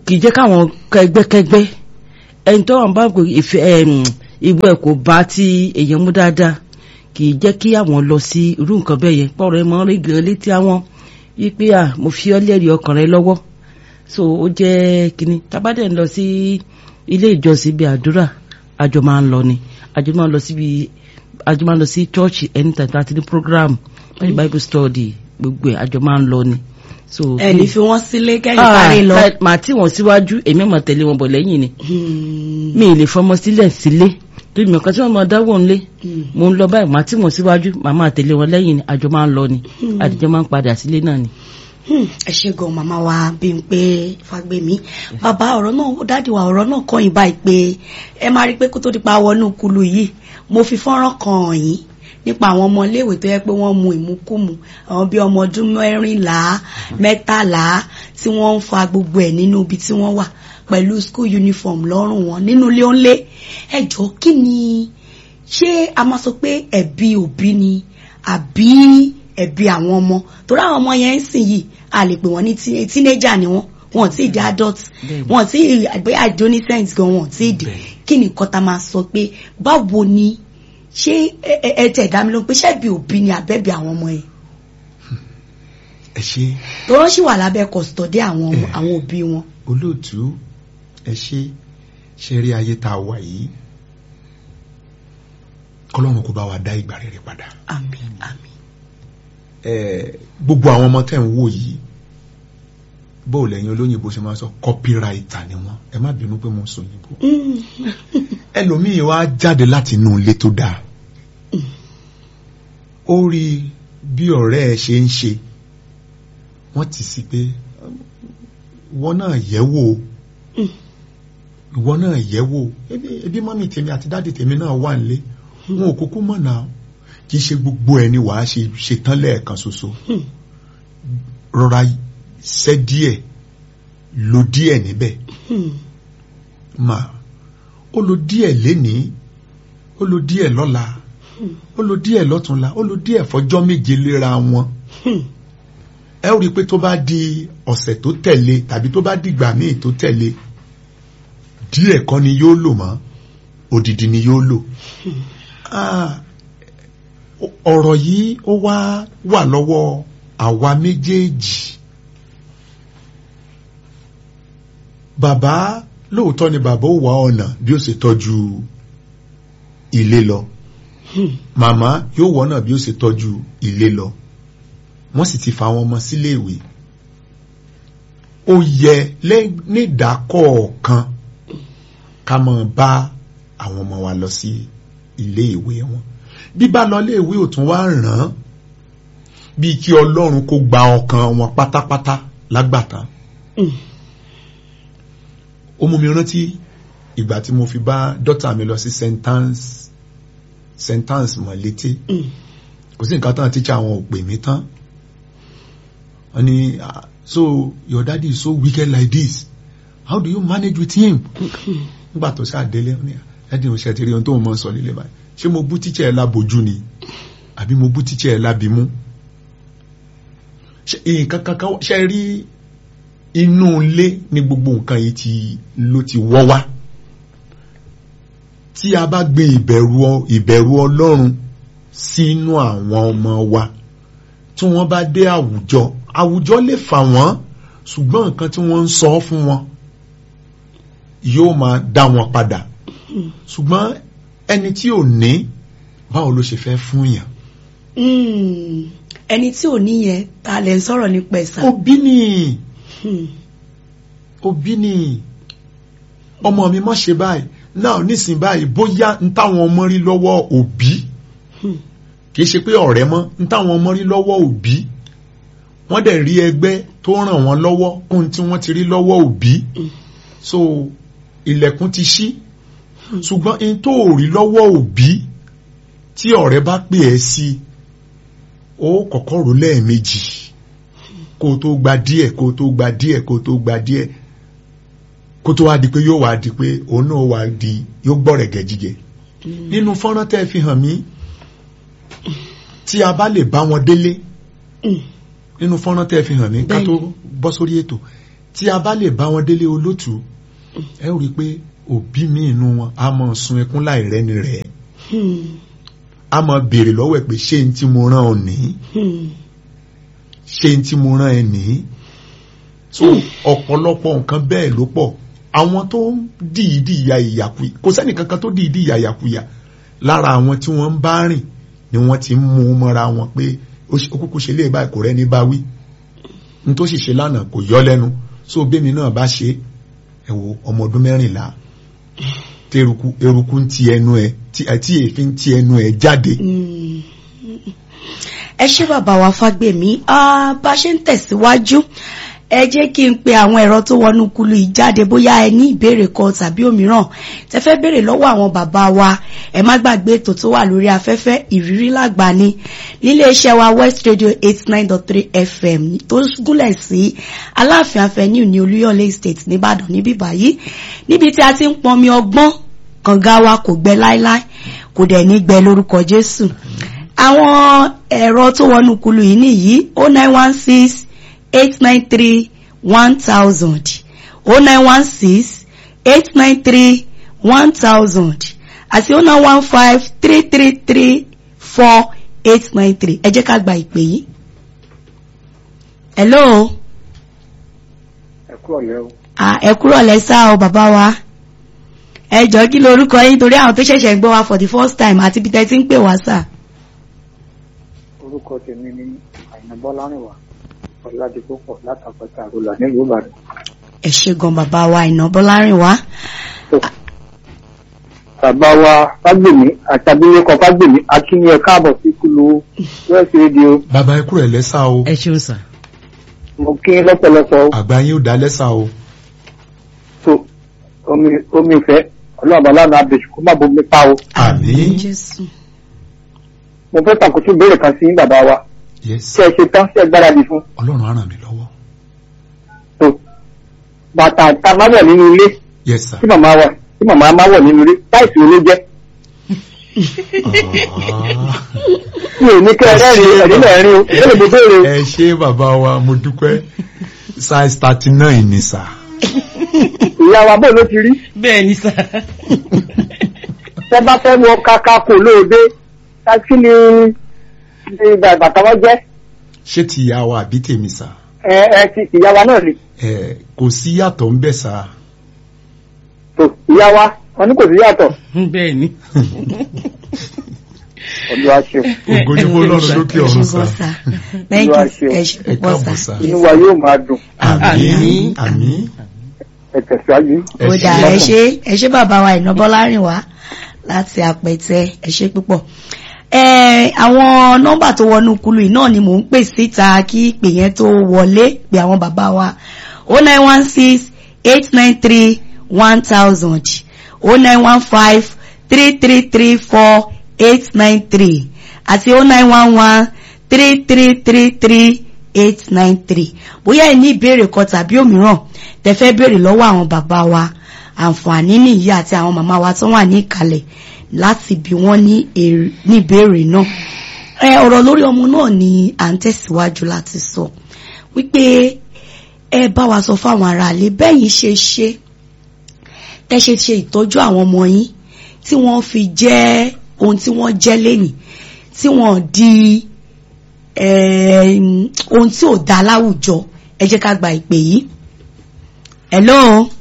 kì í jẹ́ káwọn kẹgbẹ́kẹgbẹ́ ẹni tó wà ń bá pé ìfẹ́ ẹm, ìwé ẹ̀ kò bá ti èèyàn mú dáadáa kì í jẹ́ kí àwọn lọ sí irú nǹkan bẹ́ẹ̀ yẹn pọ̀rọ̀ ẹ mọ́ rí gan létí àwọn wípé à mo fi ọ́ lẹ́rìí ọkàn rẹ lọ́wọ́ so ó jẹ́ kínní tábàdẹ̀ ń lọ sí ilé ìjọsìn bíi àdúrà àjọ máa ń lọ ni àjọ máa ń lọ síbi àjọ máa ń lọ sí chọ́ọ̀chì anytime tá a ti ní program wọ́n bible study gbogbo ẹ̀ àjọ máa ń lọ ni so ẹni fi wọ́n sílé kẹ́yìn parí lọ. Ah, màá tí wọ́n síwájú èmi mọ̀ tẹ̀lé wọn bọ̀ lẹ́yìn ni Hmm, mi ì lè fọmọ sílẹ̀ sílé torí mi ò kàn tí wọ́n máa dáwọ́ ńlé hmm. mo ń lọ báyìí màá tí wọ́n síwájú màá máa tẹ̀lé wọn lẹ́yìn ni àjọ máa ń lọ ni àdìjọ máa ń padà sílé náà ni. Hmm, ẹ ṣe gan màmá wa bí n pé Fágbèmí bàbá ọ̀rọ̀ náà dáàdì wa ọ̀rọ̀ náà kọ́ yín báyìí pé ẹ máa rí i pé kó tó di pa wọnú kulu yìí mo fi fọ́nrán kan hàn yín nípa àwọn ọmọ iléèwé tó yẹ pé wọ́n mu ìmukúmu àwọn bíi ọmọ ọdún mẹ́rìnlá mẹ́tàlá tí wọ́n ń fa gbogbo ẹ̀ nínú ibi tí wọ́n wà pẹ̀lú school uniform lọ́rùn wọn nínú ilé ńlé ẹ jọ kí ni ṣé a máa sọ pé ẹ̀bi òbí ni àbí ẹ̀bi àwọn ọmọ torí àwọn ọmọ yẹn ń sìn yìí a lè pè wọ́n ní tí- teenager ni wọ́n wọn ò tí ì di adult Bẹ́ẹ̀ni. wọn ò tí ì àgbé adolescent gan wọn ò tí ì di kí ni nǹkan tá a máa sọ pé báwo ni ṣé ẹ- ẹ ẹ tẹ̀ dá mi lóhùn pé ṣẹ́bi òbí ni àbẹ́bí àwọn ọmọ yẹn ẹ ṣe tó rán sì wà lábẹ́ kọ̀sítọ́dé àwọn ọmọ- àwọn òbí wọn. olóòtú ẹ ṣe ṣe rí ayé tá a wà yìí kọlọ́run kó bá wa dá ìgbà rere padà àmín àmín. ẹ gbogbo àwọn ọmọ tẹ́ ń wò yìí bó o lẹ́yìn olóyìnbó ṣe máa sọ kọ́píraìtà ni wọ́n ẹ má bínú pé mo sọ òyìnbó Mm. ẹlòmíì wá jáde láti inú ilé tó dáa ó rí bí ọ̀rẹ́ ẹ ṣe ń ṣe wọ́n ti sí pé ìwọ náà yẹ̀ wò ó Mm. ìwọ náà yẹ̀ wò ó ebi ebi mọ́mì tèmi àti dáàdì tèmi náà wà nílé wọn ò kúkú mọ̀ náà kì í ṣe gbogbo ẹni wàá ṣe ṣetán lẹ́ẹ̀kan ṣoṣo Hmm. rọra ṣẹ́ díẹ̀ lo díẹ̀ níbẹ̀ Hmm. mà ó lo díẹ̀ lénìí ó lo díẹ̀ lọ́la Hmm. ó lo díẹ̀ lọ́túnla ó lo díẹ̀ fọjọ́ méje léra wọn Hmm. ẹ ó rí i pé tó bá di ọ̀sẹ̀ tó tẹ̀lé tàbí tó bá dìgbà míì tó tẹ̀lé díẹ̀ kọ́ ni yóò lò mọ́ odidi ni yóò lò Ah, ọ̀rọ̀ yìí ó wá wà lọ́wọ́ àwa méjèèjì bàbá lóòótọ́ ni bàbá ó wá ọ̀nà bí ó ṣe tọ́jú ilé lọ Hmm. màmá yóò wọ́nà bí ó ṣe tọ́jú ilé lọ wọ́n sì ti fa àwọn ọmọ sílé ìwé ó yẹ lẹ́- nídàákọ̀ọ̀kan ká máa bá àwọn ọmọ wa lọ sí ilé ìwé wọn bíbá lọ ilé ìwé ò tún wá ràn án bíi kí ọlọ́run kó gba ọkàn wọn pátápátá lágbàtàn Hmm. ó mú mi rántí ìgbà tí mo fi bá dọ́tà mi lọ sí sentence sentence mọ̀ létí Hmm. kò sí nǹkan tán tíṣà àwọn ò pè mí tán wọ́n ní ah, so your daddy is so wicked like this how do you manage with him nígbà tó ṣáà délé wọ́n ní ẹ̀dín oṣù ti rí ohun tó ń mọ̀ sọ lílé báyìí ṣé mo bú tíṣà ẹ̀ lábojú ni àbí mo bú tíṣà ẹ̀ lábimú ṣe nǹkan kankan ṣe rí inú ilé ní gbogbo nǹkan yìí ti ló ti wọ́ wá tí a bá gbé ìbẹ̀rù ọ- ìbẹ̀rù ọlọ́run sínú àwọn ọmọ wa tí wọ́n bá dé àwùjọ àwùjọ lè fà wọ́n ṣùgbọ́n nǹkan tí wọ́n ń sọ fún wọn yóò máa dá wọn padà ṣùgbọ́n ẹni tí ò ní báwo ló ṣe fẹ́ fún yàn Hmm. ẹni tí ò ní yẹn ta lẹ ń sọ̀rọ̀ nípa ẹ̀sà. òbí ni Hmm. òbí ni ọmọ mi má ṣe báyìí náà nísìnyí báyìí bóyá ń táwọn ọmọ rí lọ́wọ́ òbí Hmm. kìí ṣe pé ọ̀rẹ́ mọ́ ń táwọn ọmọ rí lọ́wọ́ òbí wọ́n dẹ̀ rí ẹgbẹ́ tó ràn wọ́n lọ́wọ́ kún tí wọ́n ti rí lọ́wọ́ òbí Mm. so ilẹ̀kùn ti ṣí ṣùgbọ́n in tó rí lọ́wọ́ òbí tí ọ̀rẹ́ bá pè ẹ́ sí ó kọ́kọ́ rò lẹ́ẹ̀mejì kó o tó gba díẹ̀ kó o tó gba díẹ̀ kó o tó gba díẹ̀ kó tó wá di pé yóò wá di pé òun náà wá di yóò gbọ́rẹ̀ gẹ̀jígẹ̀ nínú fọ́nrán tẹ́ fi hàn mí tí a bá lè bá wọn délé Hmm. nínú fọ́nrán tẹ́ fi hàn mí ká Bẹ́ẹ̀ni. tó bọ́ sórí ètò tí a bá lè bá wọn délé olótùú ẹ ó rí i pé òbí mi inú wọn a máa sun ẹkún láì rẹ́ni rẹ̀ Hmm. a máa béèrè lọ́wọ́ ẹ̀ pé ṣé n tí mo rán ọ nìí Hmm. ṣé n tí mo rán ẹ nìí so ọ̀pọ̀lọpọ̀ nǹkan bẹ́ẹ̀ ló pọ̀ àwọn tó ń dìídì ya ìyàkuyà kò sẹ́ni kankan tó dìídì ya ìyàkuyà lára àwọn tí wọ́n ń bá rìn ni wọ́n ti ń mú un mọ́ra wọn pé ó ṣe- ó kúkú ṣe lé báyìí kò rẹ́ni bá wí n tó sì ṣe lánàá kò yọ lẹ́nu so bẹ́mi náà bá ṣe ẹ wo ọmọ ọdún mẹ́rìnlá tí eruku eruku ń ti ẹnu ẹ tí tí èéfín ń ti ẹnu ẹ jáde Mm. ẹ ṣé bàbá wa fágbèmí Ah, bá ṣe ń tẹ̀síwájú ẹ jẹ́ kí n pe àwọn ẹ̀rọ tó wọnú kulu yìí jáde bóyá ẹ ní ìbéèrè kan tàbí òmíràn tẹ fẹ́ béèrè lọ́wọ́ àwọn bàbá wa ẹ má gbàgbé ètò tó wà lórí afẹ́fẹ́ ìrírí làgbà ni nílé iṣẹ́ wa West Radio eight nine dot three FM tó gúnlẹ̀ sí Aláàfin Avenue ní Olúyọ̀lé Estate nìbàdàn níbí báyìí níbi tí a ti ń pọnmi ọgbọ́n kànga wa kò gbẹ láíláí kò dẹ̀ ní gbẹ lórúkọ Jésù àwọn ẹ̀rọ tó wọnú kulu yìí nìyí o nine one six eight nine three one thousand o nine one six eight nine three one thousand àti o nine one five three three three four eight nine three ẹ jẹ́ ká gba ìpè yìí. hello ẹ kú ọ̀lẹ́ o ah, ẹ kúrò lẹ́sà o bàbá wa ẹ jọ kí lorúkọ yín torí àwọn tó ṣẹ̀ṣẹ̀ ń gbọ́ wa for the first time àti bí tẹ́ ti ń pè wá sà. orúkọ tèmi ni àyìnà bọ́lárìnwá ọ̀làdìpọ̀pọ̀ látàpẹ̀tà àrùlà nílùú ìbàdàn. ẹ ṣé gan bàbá wa iná bọ́lárìnwá. bàbá wa fágbèmí àti abilékọ fágbèmí akíní ẹ káàbọ̀ sí kúlù west radio bàbá ẹ kúrò ẹ lẹ́sà o ẹ ṣeun sà. mo kí yín lọ́pọ̀lọpọ̀ o. àgbà yín ò dá lẹ́sà o so omi omi ìfẹ́ ọlọ́run aláàánú abèjì kó má bomi pa o. àmín Jésù. mo fẹ́ tàkùtù béèrè kan sí yín bàbá wa yes ṣé ẹ ṣe tán ṣé ẹ gbáradì fún. ọlọ́run á ràn mí lọ́wọ́ so bàtà tá a máa wọ̀ nínú ilé yes sir tí màmá wà tí màmá máa wọ̀ nínú ilé láìsí olé jẹ́ Ah. mi ò ní kẹ́ ẹ rẹ́rìn ẹ̀rí náà rí o ìbéèrè mo béèrè o. ẹ ṣé bàbá wa mo dúpẹ́ size thirty nine ni sà ìyá wa bó ló ti rí bẹ́ẹ̀ ni sà. tẹ bá fẹ́ wọ kaka kò lóde ká kí ni ni bàtà wọn jẹ́ ṣé ti ìyá wa àbí tèmi sà ẹ ẹ ti ìyá wa náà ni ẹ kò sí yàtọ̀ ń bẹ̀ sà tó ìyá wa wọn ní kò sí yàtọ̀ bẹ́ẹ̀ ni. ọdún aṣọ ògo ní fọlọ́run lókè ẹ ṣé ọ̀run gan sà sà. thank Olúwa you ṣeun. ẹ ṣé ẹ púpọ̀ káàbọ̀ sà. sà inú wa yóò máa dùn àmín Àmín. àmín ẹ tẹ̀síwájú. ẹ ó ṣé. dà ẹ ṣé ẹ ṣé bàbá wa iná bọ́lárìnwá láti àpẹtẹ ẹ ṣé púpọ̀. ẹ àwọn nọ́mbà tó wọnú kulu yìí náà ni mò ń pè síta kí ìpè yẹn tó wọlé pé àwọn bàbá wa o nine one six eight nine three one thousand o nine one five three three three four eight nine three àti o nine one one three three three three eight nine three bóyá ẹ ní ìbéèrè kan tàbí òmíràn tẹ́ fẹ́ béèrè lọ́wọ́ àwọn bàbá wa àǹfààní nìyí àti àwọn màmá wa tó wà ní ìkàlẹ̀ láti bí wọ́n ní èrè- ní ìbéèrè náà ẹ ọ̀rọ̀ lórí ọmọ náà ni à ń tẹ̀síwájú láti sọ wípé ẹ bá wa sọ fáwọn aráalé bẹ́yìn ṣe ṣe tẹ́ ṣe ṣe ìtọ́jú àwọn ọmọ yín tí wọ́n fi jẹ́ ohun tí wọ́n jẹ́ lénìí tí wọ́n di eh, ohun tí ò dá láwùjọ ẹ jẹ́ ká gba ìpè yìí. hello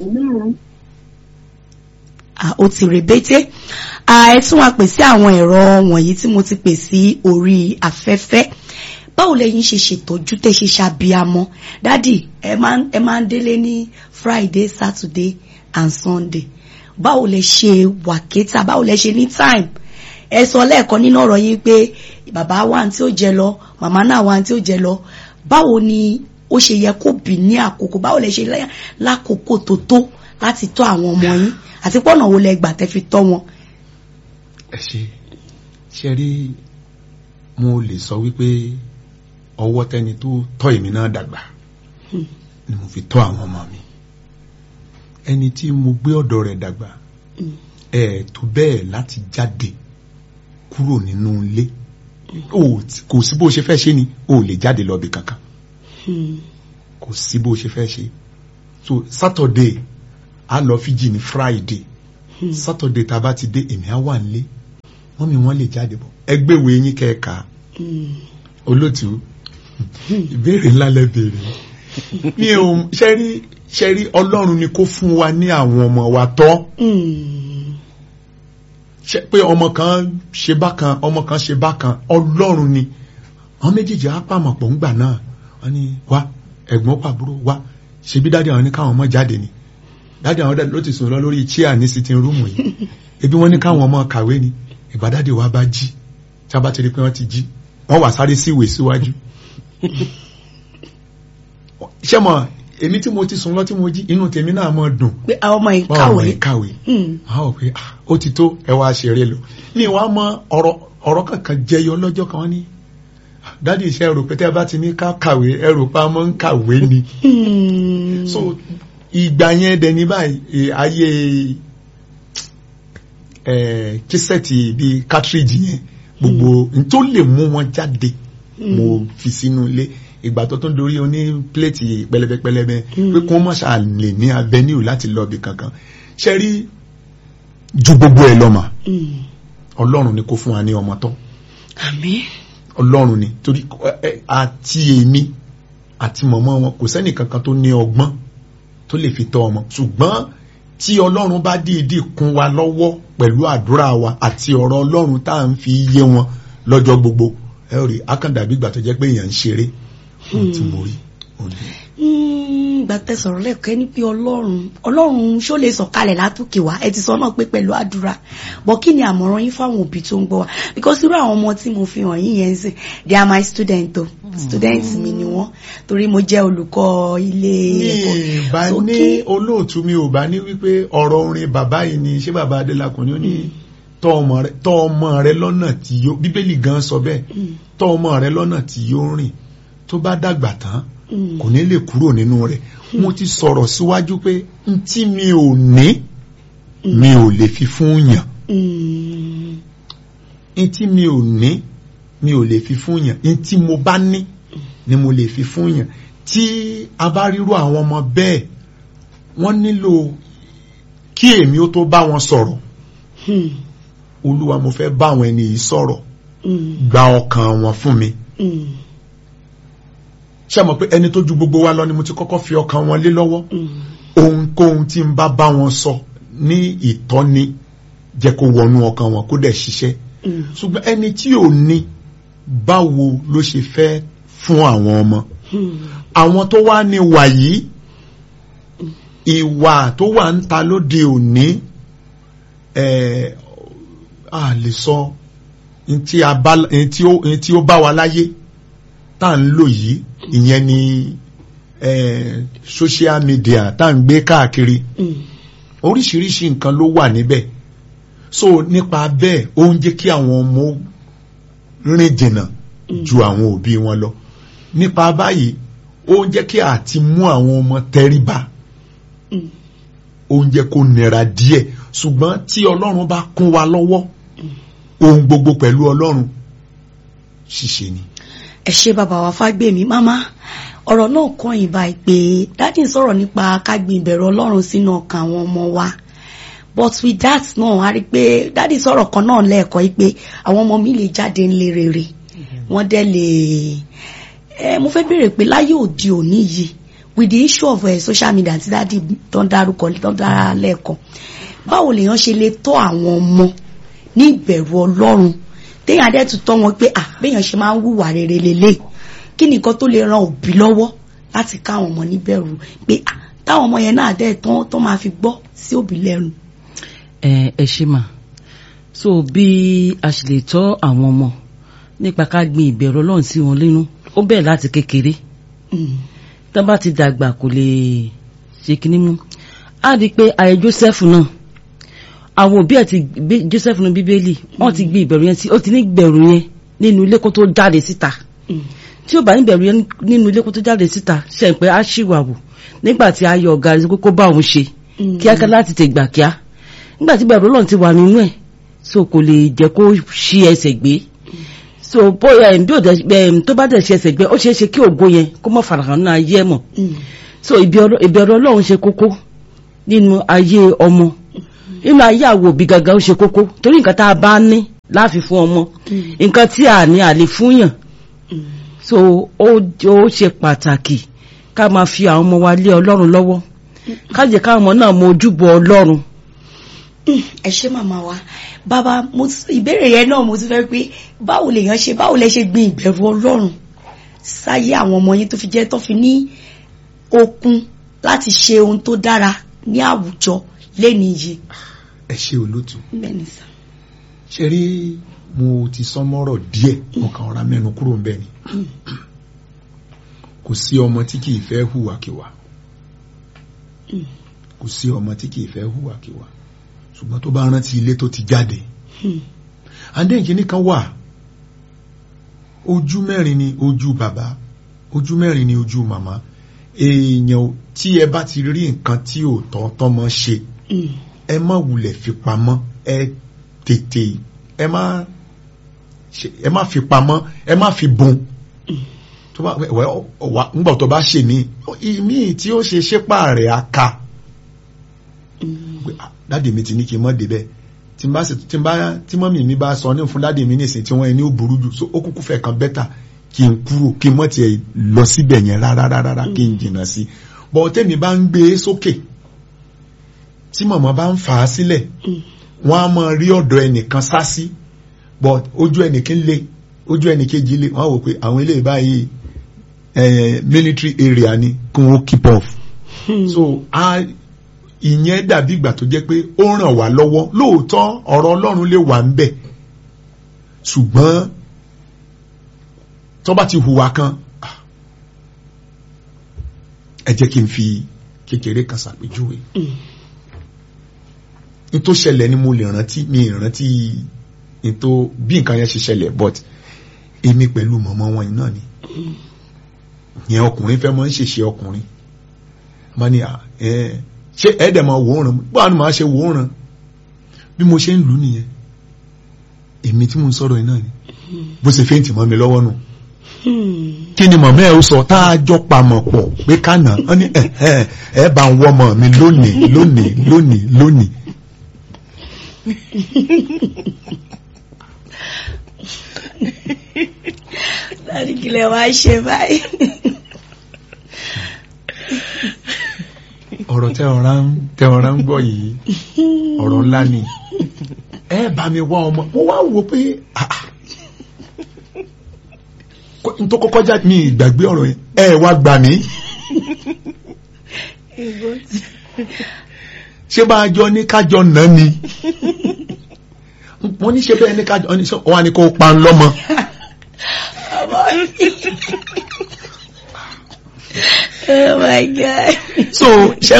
ah, ó ti rèbété ah, ẹ tún wá pè sí àwọn ẹ̀rọ wọ̀nyí tí mo ti pè sí orí afẹ́fẹ́ báwo lẹ́yìn ṣe ṣètọ́jú tẹ́ ṣe ṣàbíamọ́ dádì ẹ máa ń- ẹ máa ń délé ní friday saturday and sunday báwo lẹ ṣe wàkétà báwo lẹ ṣe ní time ẹ sọ lẹ́ẹ̀kan nínú ọ̀rọ̀ yín pé bàbá wa tí ó jẹ lọ màmá náà wa tí ó jẹ lọ báwo ni ó ṣe yẹ kó bì ní àkókò báwo lẹ ṣe lẹ́- lákòókò tó tó láti tọ́ àwọn ọmọ yín àti pọ́nà wo lẹ gbà tẹ́ fi tọ́ wọn. ẹ ṣe ṣe rí mo lè sọ wípé ọwọ́ tẹni tó tọ́ èmi náà dàgbà Hmm. ni mo fi tọ́ àwọn ọmọ mi ẹni tí mo gbé ọ̀dọ̀ rẹ̀ dàgbà Hmm. ẹ tó bẹ́ẹ̀ láti jáde kúrò nínú ilé o tí- kò sí bó ṣe fẹ́ ṣe ni o lè jáde lọ bí kankan Hmm. kò sí bó ṣe fẹ́ ṣe so saturday a lọ fiji ní friday saturday tá a bá ti dé èmi á wà nílé wọ́n mi wọ́n lè jáde bọ̀ ẹgbẹ́ ìwé yín kẹ́ẹ̀ka olótú ìbéèrè ńlá lẹ béèrè mi ò ṣẹ́rí ṣẹ́rí ọlọ́run ni kó fún wa ní àwọn ọmọ wa tọ́ ṣe pé ọmọ kan ṣe bákan ọmọ kan ṣe bákan ọlọ́run ni àwọn méjèèjì á pàmọ̀ pọ̀ ńgbà náà wọ́n ní wá ẹ̀gbọ́n pàbúrò wá ṣebí dáadé àwọn ní káwọn ọmọ jáde ni dáadé àwọn dáadé ló ti sùn lọ lórí chair ní sitting room yìí ebi wọ́n ní káwọn ọmọ kàwé ni ìgbà dáadé wa bá jí tí a bá ti rí pé wọ́n ti jí wọ́n wà sáré sí ìwé síwájú ṣé mọ̀ èmi tí mo ti sùn lọ tí mo jí inú tèmi náà mọ̀ dùn pé àwọn ọmọ yìí báwọn ọmọ kàwé yìí kàwé Mm. àwọn ò pé ah, ó ti tó ẹ wá ṣeré lọ ní ìwà mọ ọ̀rọ̀ ọ̀rọ̀ kankan jẹyọ lọ́jọ́ kan wọ́n ní dádì iṣẹ́ ẹrù pé tẹ́ bá ti ní ká kàwé ẹrù pa mọ́ ń kàwé ni Mm. so ìgbà yẹn dẹ̀ ní báyìí eh, ayé eh, kísẹ́ẹ̀tì bíi cartridge yẹn gbogbo n tó lè mú wọn jáde mo fi sínú ilé ìgbà tó tún dorí oní pléètì pẹlẹbẹpẹlẹbẹ pé kó má ṣáà lè ní avenue láti lọ ibì kankan ṣe rí ju gbogbo ẹ lọ mà Mm. ọlọ́run ni kó fún wa ní ọmọ tọ́ àmín ọlọ́run ni torí ẹ, ẹ, àti èmi àti mọ̀mọ́ wọn kò sẹ́nì kankan tó ní ọgbọ́n tó lè fi tọ́ ọmọ ṣùgbọ́n tí ọlọ́run bá dìídì kún wa lọ́wọ́ pẹ̀lú àdúrà wa àti ọ̀rọ̀ ọlọ́run tá à ń fi yé wọn lọ́jọ́ gbogbo ẹ rí akandàbí ìgbà tó jẹ́ pé èèyàn ń ṣeré ohun tí mo rí òun ni. Mm, ìgbà tẹ́ sọ̀rọ̀ lẹ́ẹ̀kọ́ ní pé ọlọ́run ọlọ́run ṣó lè sọ̀kalẹ̀ látòkè wá ẹ ti sọ náà pé pẹ̀lú àdúrà bọ́ kí ni àmọ̀ràn yín fáwọn òbí tó ń gbọ́ wa because irú àwọn ọmọ tí mo fi hàn yín yẹn ń sìn they are my student o student mi ni wọ́n torí mo jẹ́ olùkọ́ ilé mi ẹ̀kọ́ bá So ní kí- olóòtú mi ò bá ní wípé ọ̀rọ̀ orin bàbá yìí ni ṣé bàbá adélakùn ni ó ní tọ́ ọmọ rẹ tọ́ ọmọ rẹ lọ́nà tí yóò bíbélì gan sọ bẹ́ẹ̀ Mm, tọ́ ọmọ rẹ lọ́nà tí yóò rìn tó bá dàgbà tán mm, kò ní lè kúrò nínú rẹ̀ mo ti sọ̀rọ̀ síwájú pé n tí mi ò ní mi ò lè fi fún yàn mm, n tí mi ò ní mi ò lè fi fún yàn n tí mo bá ní ni mo lè fi fún yàn tí a bá ríru àwọn ọmọ bẹ́ẹ̀ wọ́n nílò kí èmi ó tó bá wọn sọ̀rọ̀ mm, olúwa mo fẹ́ bá àwọn ẹni yìí sọ̀rọ̀ mm, gba ọkàn wọn fún mi mm, ṣé mọ̀ pé ẹni tó ju gbogbo wa lọ ni mo ti kọ́kọ́ fi ọkàn wọn lé lọ́wọ́ mm, ohunkóhun tí n bá bá wọn sọ ní ìtọ́ni jẹ́ kó wọnú ọkàn wọn kó dẹ̀ ṣiṣẹ́ mm, ṣùgbọ́n ẹni tí ò ní báwo ló ṣe fẹ́ fún àwọn ọmọ mm. àwọn tó wá ní wà yìí ìwà tó wà ń ta lóde òní ẹ̀ a lè sọ n tí a bá n tí ó n tí ó bá wa láyé tá à ń lò yìí ìyẹn ni ẹ̀ social media tá à ń gbé káàkiri Mm. oríṣiríṣi nǹkan ló wà níbẹ̀ so nípa bẹ́ẹ̀ ó ń jẹ́ kí àwọn ọmọ rìn jìnnà ju àwọn òbí wọn lọ nípa báyìí ó ń jẹ́ kí àti mú àwọn ọmọ tẹríba Mm. ó ń jẹ́ kó nira díẹ̀ ṣùgbọ́n tí ọlọ́run bá kún wa lọ́wọ́ ohun gbogbo pẹ̀lú ọlọ́run ṣíṣe ni. ẹ ṣe bàbá wa fágbèmí máma ọ̀rọ̀ náà kàn yín báyìí pé dáàdì ń sọ̀rọ̀ nípa kágbin ìbẹ̀rù ọlọ́run sínú ọkàn àwọn ọmọ wa but with that náà a rí i pé dáàdì sọ̀rọ̀ kan náà lẹ́ẹ̀kọ́ yìí pé àwọn ọmọ mi lè jáde ńlẹ̀ rere wọ́n dẹ̀ lè ẹ mo fẹ́ béèrè pé láyé òde òní yìí with the issue of uh, social media àti dáàdì tó ń dárúkọ tó ń dára lẹ́ẹ̀kan báwo lèèyàn ṣe lè tọ́ àwọn ọmọ ní ìbẹ̀rù ọlọ́run téèyàn adé tún tọ́ wọn pé à béèyàn ṣe máa ń hùwà rere lélẹ̀ kí nìkan tó lè ran òbí lọ́wọ́ láti káwọn ọmọ níbẹ̀rù pé à táwọn ọmọ yẹn náà dẹ́ tán tó máa fi gbọ́ sí òbí lẹ́nu. ẹ ẹ ṣe mà so bí a ṣe lè tọ́ àwọn ọmọ nípa ká gbin ìbẹ̀rù ọlọ́run sí wọn nínú ó bẹ̀rẹ̀ láti kékeré Mm, tán bá ti dàgbà kò lè ṣe kinní mú á di pé ayé Joseph náà àwọn òbí ẹ̀ ti gbé Joseph nínú bíbélì wọ́n ti gbé ìbẹ̀rù yẹn sí ó ti ní ìbẹ̀rù yẹn nínú ilé kó tó jáde síta mm, tí ó bá ní ìbẹ̀rù yẹn nínú ilé kó tó jáde síta ṣe ń pé á ṣìwàwù nígbà tí a yọ ọ̀gá rẹ̀ sí kó bá òun ṣe mm, kíákíá láti tè gbà kíá nígbà tí ìbẹ̀rù Ọlọ́run ti wà nínú ẹ̀ so kò lè jẹ́ kó ṣí ẹsẹ̀ gbé so bóyá ẹ̀ bí ó dẹ̀ ẹ̀ tó bá dẹ̀ ṣe ẹsẹ̀ gbé ó ṣeé ṣe kí ògo yẹn kó mọ̀ farahàn náà ayé ẹ̀ mọ̀ mm, so ìbẹ̀rù ìbẹ̀rù ọlọ́run ṣe kókó nínú ayé ọmọ nínú ayé àwọn òbí gangan ó ṣe kókó torí nǹkan tá a bá ní láàfi fún ọmọ nǹkan tí a ní àlè fúnyàn so ó ó ṣe pàtàkì ká máa fi àwọn ọmọ wa lé ọlọ́run lọ́wọ́ ká jẹ́ káwọn ọmọ náà mọ ojúbọ ọlọ́run ẹ ṣé màmá wa bàbá mo s- ìbéèrè yẹn náà mo ti fẹ́ pé báwo lèèyàn ṣe báwo lẹ ṣe gbin ìbẹ̀rù ọlọ́run sáyé àwọn ọmọ yín tó fi jẹ́ tó fi ní okun láti ṣe ohun tó dára ní àwùjọ lẹ́ni yìí. ẹ ṣe olótú bẹ́ẹ̀ni sà. ṣe rí mo ti sọ mọ́rọ̀ díẹ̀ mo kàn rọra mẹ́nu kúrò ń bẹ̀ ni kò sí ọmọ tí kìí fẹ́ hùwàkiwà kò sí ọmọ tí kìí fẹ́ hùwàkiwà ṣùgbọ́n tó bá rántí ilé tó ti jáde àdéhìnkì nìkan wà ojú mẹ́rin ni ojú bàbá ojú mẹ́rin ni ojú màmá èèyàn ò- tí ẹ bá ti rí nǹkan tí ò tọ́ tọ́mọ ṣe ẹ má wulẹ̀ fi pamọ́ ẹ tètè ẹ má ṣe- ẹ má fi pamọ́ ẹ má fi bùn tó bá wẹ wà ńgbà tó bá ṣe mí ìmí tí ó ṣe ṣépà rẹ̀ á ka pé, "Ah, dáàdì mi ti ní kí n mọ́ débẹ̀ tí n bá sì tí n bá tí mọ́mì mi bá sọ ní fún dáàdì mi nísìnyí tí wọ́n ẹni ó burú jù so ó kúkú fẹ́ kan bẹ́tà kí n kúrò kí n mọ́ tiẹ̀ lọ síbẹ̀ yẹn rárá rárá kí n jìnnà sí bọ̀ tẹ́mi bá ń gbé e sókè tí mọ̀mọ́ bá ń fà á sílẹ̀ wọ́n á mọ rí ọ̀dọ̀ ẹnìkan sá sí but ojú ẹnìkan lé ojú ẹnìkejì lé wọ́n á wò pé àwọn eléyìí báyìí eh, military area ni kí wọ́n keep off so a ìyẹn dàbí ìgbà tó jẹ́ pé ó ràn wá lọ́wọ́ lóòótọ́ ọ̀rọ̀ Ọlọ́run lè wà ń bẹ̀ ṣùgbọ́n tó bá ti hùwà kan ah, ẹ jẹ́ kí n fi kékeré kan ṣàpèjúwe n tó ṣẹlẹ̀ ni mo lè rántí mi ì rántí n tó bí nǹkan yẹn ṣe ṣẹlẹ̀ but èmi pẹ̀lú mọ̀mọ́ wọn yìí náà ni yẹn ọkùnrin fẹ́ mọ́ ń ṣèṣe ọkùnrin má ní à ẹ ṣé ẹ̀ẹ́dẹ̀ máa wòóràn báwo ni màá ṣe wòóràn bí mo ṣe ń lù ú nìyẹn èmi tí mo ń sọ̀rọ̀ yìí náà ni bó ṣe fẹ́ǹtì mọ́ mi lọ́wọ́ nù kí ni mọ̀mọ́ ẹ̀ ó sọ tá a jọ pamọ̀ pọ̀ pé kánà ó ní ẹ̀ ẹ̀ ẹ̀ bá ń wọ́mọ mi lónìí lónìí lónìí lónìí láti kílẹ̀ wá ṣe báyìí. ọ̀rọ̀ tẹ́ ọ̀rá ń tẹ́ ọ̀rá ń gbọ́ yìí ọ̀rọ̀ ńlá ni ẹ bá mi wá ọmọ mo wá wò pé ah, ah. Kó- n tó kọ́kọ́ já mi ìgbàgbé ọ̀rọ̀ yẹn ẹ wá gbà mí ṣé bá a jọ ní kájọ nà ni wọ́n ní ṣe bẹ́ẹ̀ ní kájọ ní sọ wọ́n á ní kó pa ń lọ́mọ oh my god. so ṣe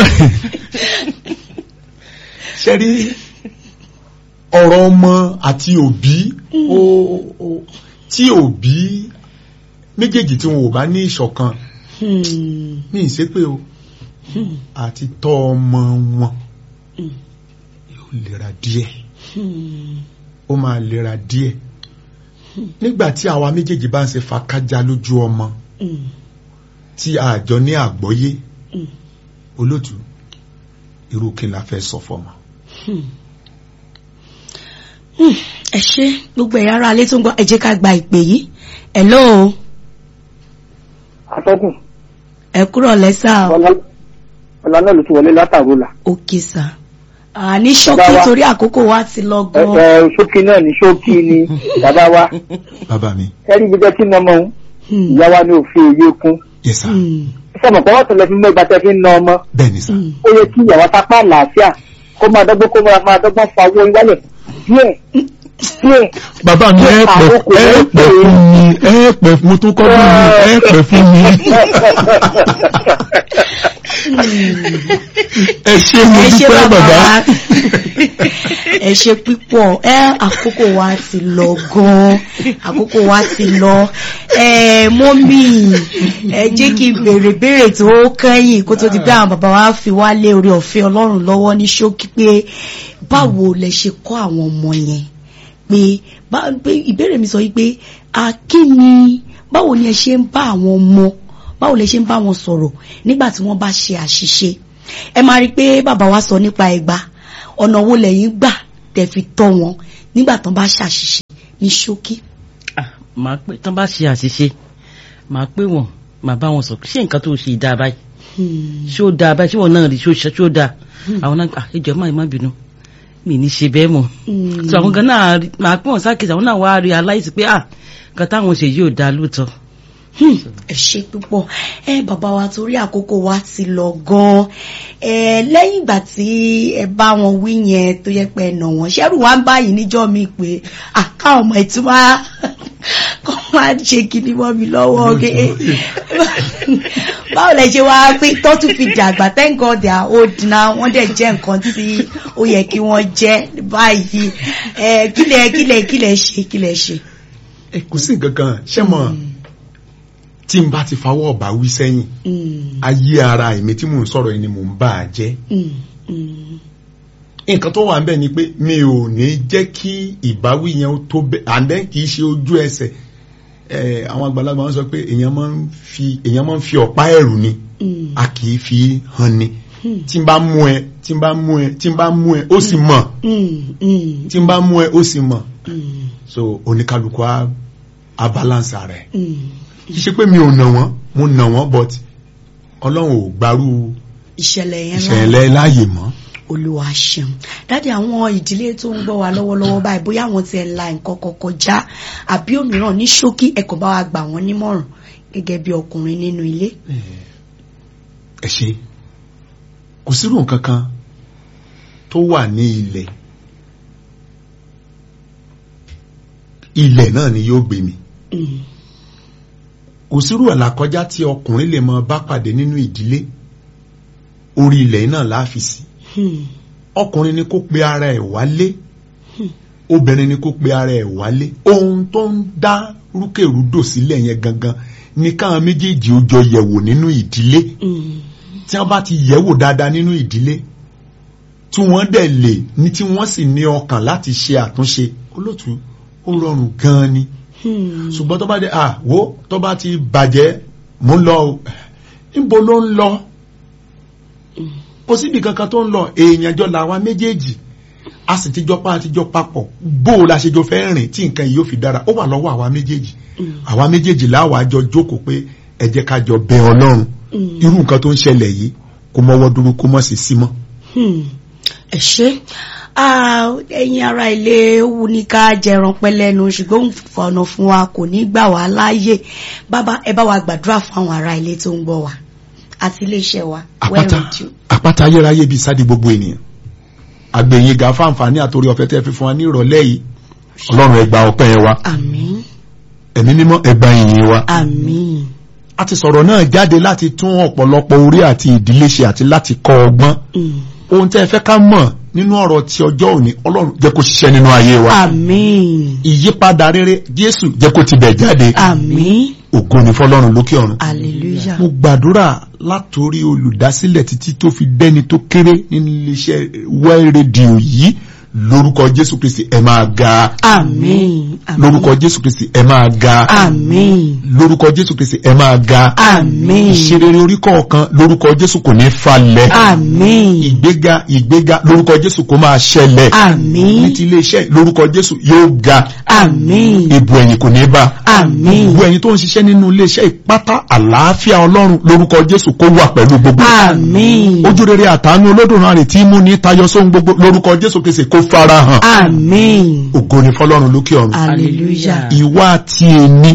ṣe rí ọ̀rọ̀ ọmọ àti òbí ó ó- tí òbí méjèèjì tí wọn ò bá ní ìṣọ̀kan Hmm. ní ìṣépè o àti tọ́ ọmọ wọn yóò lera díẹ̀ Hmm. ó máa lera díẹ̀ nígbà tí àwa méjèèjì bá ń ṣe fàkájá lójú ọmọ Hmm. tí àjọ ní àgbọ́yé Mm. olótú irú kí la fẹ́ sọ fọmọ. Hmm, ẹ ṣe gbogbo ẹ̀yà ara alẹ́ tó ń gbọ́ ẹ jẹ́ ká gba ìpè yìí hello atọ́kùn ẹ kúrò lẹ́sà ọ̀la ọ̀la náà ló ti wọlé látàrú là. òkè sà àní ṣókí Bàbá wa. torí àkókò wa ti lọ ẹ gan ẹ ṣókí náà ní ṣókí ni bàbá wa bàbá mi ẹrí gbígbẹ́ tí nà ọmọ òun Hmm, ìyá wa ní òfin òye kún. yes sir hmm, sọmọ pé wọ́n tún lọ fi mọ ìgbà tẹ́ fi ń na ọmọ bẹ́ẹ̀ ni sir hmm. ó yẹ kí ìyàwó sápá àlàáfíà kó máa dọ́gbọ́n kó máa máa dọ́gbọ́n fa owó wálẹ̀ díẹ̀ díẹ̀. bàbá mi ẹ pẹ ẹ pẹ fún mi ẹ pẹ mo tún kọ́ fún mi ẹ pẹ fún mi ẹ ṣé mo ẹ ṣe dúpẹ́ bàbá bàbá wa ẹ ṣe pípọ̀ ẹ àkókò wa ti lọ gan àkókò wa ti lọ ẹ mọ́mì ẹ jẹ́ kí n béèrè béèrè tó kẹ́yìn kó tó di pé àwọn bàbá wa fi wá lé orí ọ̀fẹ́ ọlọ́run lọ́wọ́ ní ṣókí pé báwo lẹ ṣe kọ́ àwọn ọmọ yẹn pé bá- pé ìbéèrè mi sọ yìí pé a kí ni báwo ni ẹ ṣe ń bá àwọn ọmọ báwo lẹ ṣe ń bá wọn sọ̀rọ̀ nígbà tí wọ́n bá ṣe àṣìṣe ẹ máa rí i pé bàbá wa sọ nípa ẹgba ọ̀nà wo lẹ́yìn gbà tẹ̀ fi tọ́ wọn nígbà tán bá ṣàṣìṣe ní ṣókí. Ah, màá pé tán bá ṣe àṣìṣe màá pé wọn màá bá wọn sọ ṣé nǹkan tó ṣe dáa báyìí Hmm. ṣé ó dáa báyìí ṣé wọn náà rí ṣó ṣe ṣó dáa àwọn náà ah ẹjọ máa má bínú mi ní ṣe bẹ́ẹ̀ mọ́ Hmm. so àwọn gan náà rí- màá pé wọn sákèsì àwọn náà wá rí aláìsí pé ah nǹkan táwọn ṣe yóò dáa lóòótọ́. Hmm, ẹ ṣe púpọ̀ ẹ bàbá wa torí àkókò wa ti lọ gan-an ẹ lẹ́yìn ìgbà tí ẹ bá wọn wí yẹn tó yẹ pé ẹ nà wọ́n ṣẹ́rù wá ń báyìí níjọ́ mi pé à káwọn ọmọ ìtumá kọ́ máa ṣe kíní mọ́ mi lọ́wọ́ ké báwo lẹ ṣe wá pé tó tún fi dàgbà thank God they are old now wọ́n dẹ̀ jẹ́ nǹkan tí ó yẹ kí wọ́n jẹ́ báyìí ẹ kílẹ̀ kílẹ̀ kílẹ̀ ṣe kílẹ̀ ṣe. ẹ kò sí nǹkan kan ṣé mọ̀ tí n bá ti fawọ́ ọ̀bà wí sẹ́yìn Hmm, ayé ara èmi tí mò ń sọ̀rọ̀ yìí ni mò ń bá a jẹ́ hmm, hmm. nǹkan tó wà ń bẹ̀ ni pé mi ò ní jẹ́ kí ìbáwí yẹn ó tó bẹ́ẹ̀ àndẹ́ kì í ṣe ojú ẹsẹ̀ ẹ̀ àwọn àgbàlagbà wọn sọ pé èèyàn máa ń fi èèyàn máa ń fi ọ̀pá ẹ̀rù ni Mm. a kì í fi hàn ni tí n bá mú ẹ tí n bá mú ẹ tí n bá mú ẹ ó sì mọ̀ Mm, mm, tí n bá mú ẹ ó sì mọ̀ mm, so oníkálukú á á balance ara ẹ̀ mm. kì í ṣe pé mi ò nà wọ́n mo nà wọ́n but ọlọ́run ò gbárù ìṣẹ̀lẹ̀ yẹn láàyè ìṣẹ̀lẹ̀ láàyè mọ́. olúwa ṣeun dáàdi àwọn ìdílé tó ń gbọ́ wa lọ́wọ́lọ́wọ́ báyìí bóyá àwọn ti ẹ̀ la nǹkan kan kọjá àbí òmíràn ní ṣókí ẹ kò bá wa gbà wọ́n nímọ̀ràn gẹ́gẹ́ bí ọkùnrin nínú ilé. ẹ ṣe kò sírò nǹkan kan tó wà ní ilẹ̀ ilẹ̀ náà ni yóò gbé mi Mm, kò sírò àlàkọjá tí ọkùnrin lè mọ bá pàdé nínú ìdílé orí ilẹ̀ náà láàfi sí mm, ọkùnrin ni kó pe ara ẹ̀ wálé obìnrin ni kó pe ara ẹ̀ wálé ohun tó ń dá rúkèrúdò sílẹ̀ yẹn gangan ní káwọn méjèèjì ó jọ yẹ̀wò nínú ìdílé mm, tí wọ́n bá ti yẹ̀wò dáadáa nínú ìdílé tí wọ́n dẹ̀ lè ní tí wọ́n sì ní ọkàn láti ṣe àtúnṣe olóòtú ó rọrùn gan-an ni mm, ṣùgbọ́n tó bá dé à wo tó bá ti bàjẹ́ mò ń lọ o níbo ló ń lọ kò síbi kankan tó ń lọ èèyàn jọ làwa méjèèjì a sì ti jọ pa àti jọ papọ̀ bó o la ṣe jọ fẹ́ rìn tí nǹkan yìí yóò fi dára ó wà lọ́wọ́ àwa méjèèjì àwa méjèèjì láwa jọ jókòó pé ẹ jẹ́ ká jọ bẹ ọlọ́run mm. irú nǹkan tó ń ṣẹlẹ̀ yìí kó mọ́wọ́ dúró kó mọ́ sí sí mọ́. Hmm. ẹ ṣe Ah, ẹ̀yin ará ilé wù ní ká jẹran pẹ́ lẹ́nu ṣùgbọ́n fọ̀nà fún wa kò ní gbà wá láàyè bàbá ẹ bá wa gbàdúrà fún àwọn ará ilé tó ń gbọ́ wa àti iléeṣẹ́ wa Well àpáta Radio. àpáta ayérayé bíi sáde gbogbo ènìyàn àgbẹ̀yìn ga fáǹfààní àtòrí ọ̀fẹ́ tẹ́ fi fún wa ní ìrọ̀lẹ́ yìí ọlọ́run ẹ gba ọpẹ́ yẹn wa àmín ẹ̀mí mímọ́ ẹ gba ìyìn wa. àmín a ti sọ̀rọ̀ náà jáde láti tún ọ̀pọ̀lọpọ̀ orí àti ìdílé ṣe àti láti kọ́ ọgbọ́n Mm. ohun tẹ́ ẹ fẹ́ ká mọ̀ nínú ọ̀rọ̀ ti ọjọ́ òní ọlọ́run jẹ́ kó ṣiṣẹ́ nínú ayé wa àmín ìyípadà rere jésù jẹ́ kó ti bẹ̀ jáde àmín ògo ni fọlọ́run lókè ọ̀run hallelujah mo gbàdúrà látòrí olùdásílẹ̀ títí tó fi dẹ́ni tó kéré nínú iléeṣẹ́ well radio yìí lórúkọ jésù kristi ẹ máa ga àmín àmín lórúkọ jésù kristi ẹ máa ga àmín lórúkọ jésù kristi ẹ máa ga àmín ìṣerere orí kọ̀ọ̀kan lórúkọ jésù kò ní falẹ̀ àmín ìgbéga ìgbéga lórúkọ jésù kó máa ṣẹlẹ̀ àmín ní ti iléeṣẹ́ lórúkọ jésù yóò ga àmín ìbò ẹ̀yìn kò ní bá àmín gbogbo ẹ̀yin tó ń ṣiṣẹ́ nínú iléeṣẹ́ ìpátá àlàáfíà ọlọ́run lórúkọ jésù kó wà pẹ̀lú gbogbo àmín ojú rere àtàánú olódùmarè tí mú ní tayọ sóhun gbogbo lórúkọ jésù kìsì kó fara hàn àmín ògo ni fọlọ́run lókè ọ̀run hallelujah ìwà àti èmi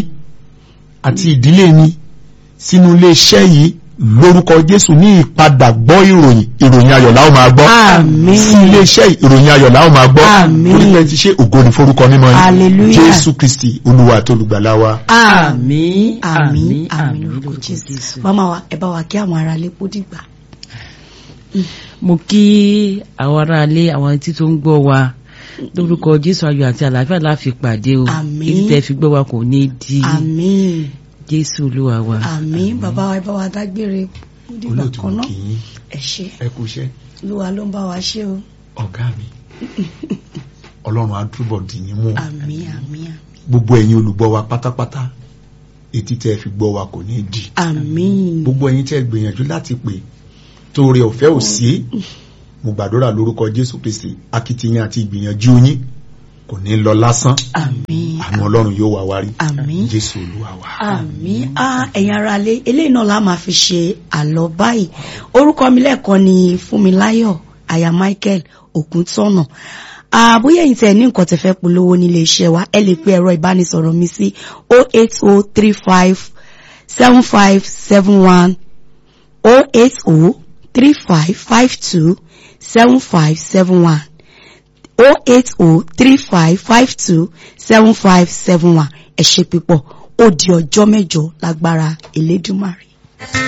àti ìdílé mi sínú iléeṣẹ́ yìí lórúkọ jésù ní ìpadà gbọ́ ìròyìn ìròyìn ayọ̀ la ó máa gbọ́ Àmín. sí iléeṣẹ́ yìí ìròyìn ayọ̀ la ó máa gbọ́ Àmín. torí pé ti ṣe ògo ni forúkọ mímọ́ yìí Hallelujah. jésù kristi olúwa àti olùgbàlà wa. àmín àmín àmín, àmín àmín lórúkọ lórúkọ jésù Jésù. màmá wa ẹ bá wa kí àwọn ará ilé kó dìgbà. mo kí àwọn aráalé àwọn tí tó ń gbọ́ wa lórúkọ jésù ayọ̀ àti àlàáfíà la fi pàdé o Àmín. èyí tẹ́ fi gbọ́ wa kò ní di àmín jésù olúwa wa. àmín bàbá wa ẹ bá wa dágbére kó dìgbà olóòtú kan náà kì í ẹ ṣé ẹ kú iṣẹ́ olúwa ló ń bá wa ṣe o ọ̀gá mi ọlọ́run á túbọ̀ dì yín mú àmín àmín àmín gbogbo ẹ̀yin olùgbọ́ wa pátápátá etí tẹ́ fi gbọ́ wa kò ní di àmín gbogbo ẹ̀yin tẹ́ gbìyànjú láti pè torí ọ̀fẹ́ ò sí mo gbàdúrà lórúkọ Jésù Kristi akitiyan àti ìgbìyànjú yín kò ní lọ lásán àmín àánú Ọlọ́run yóò wá wárí àmín Jésù Olúwa wa. àmín á ẹ̀yin ará lé eléyìí náà la máa fi ṣe àlọ́ báyìí orúkọ mi lẹ́ẹ̀kan ni Fúnmiláyọ̀ aya Michael Ògúntọ́nà àbúyẹ̀ yìí tẹ̀ ní nǹkan tẹ̀ fẹ́ polówó nílé iṣẹ́ wa ẹ lè pe ẹ̀rọ ìbánisọ̀rọ̀ mi sí 08035 7571 0803552 7571 0803552 7571 ẹ ṣé púpọ̀ ó di ọjọ́ mẹ́jọ lágbára Elédùmarè.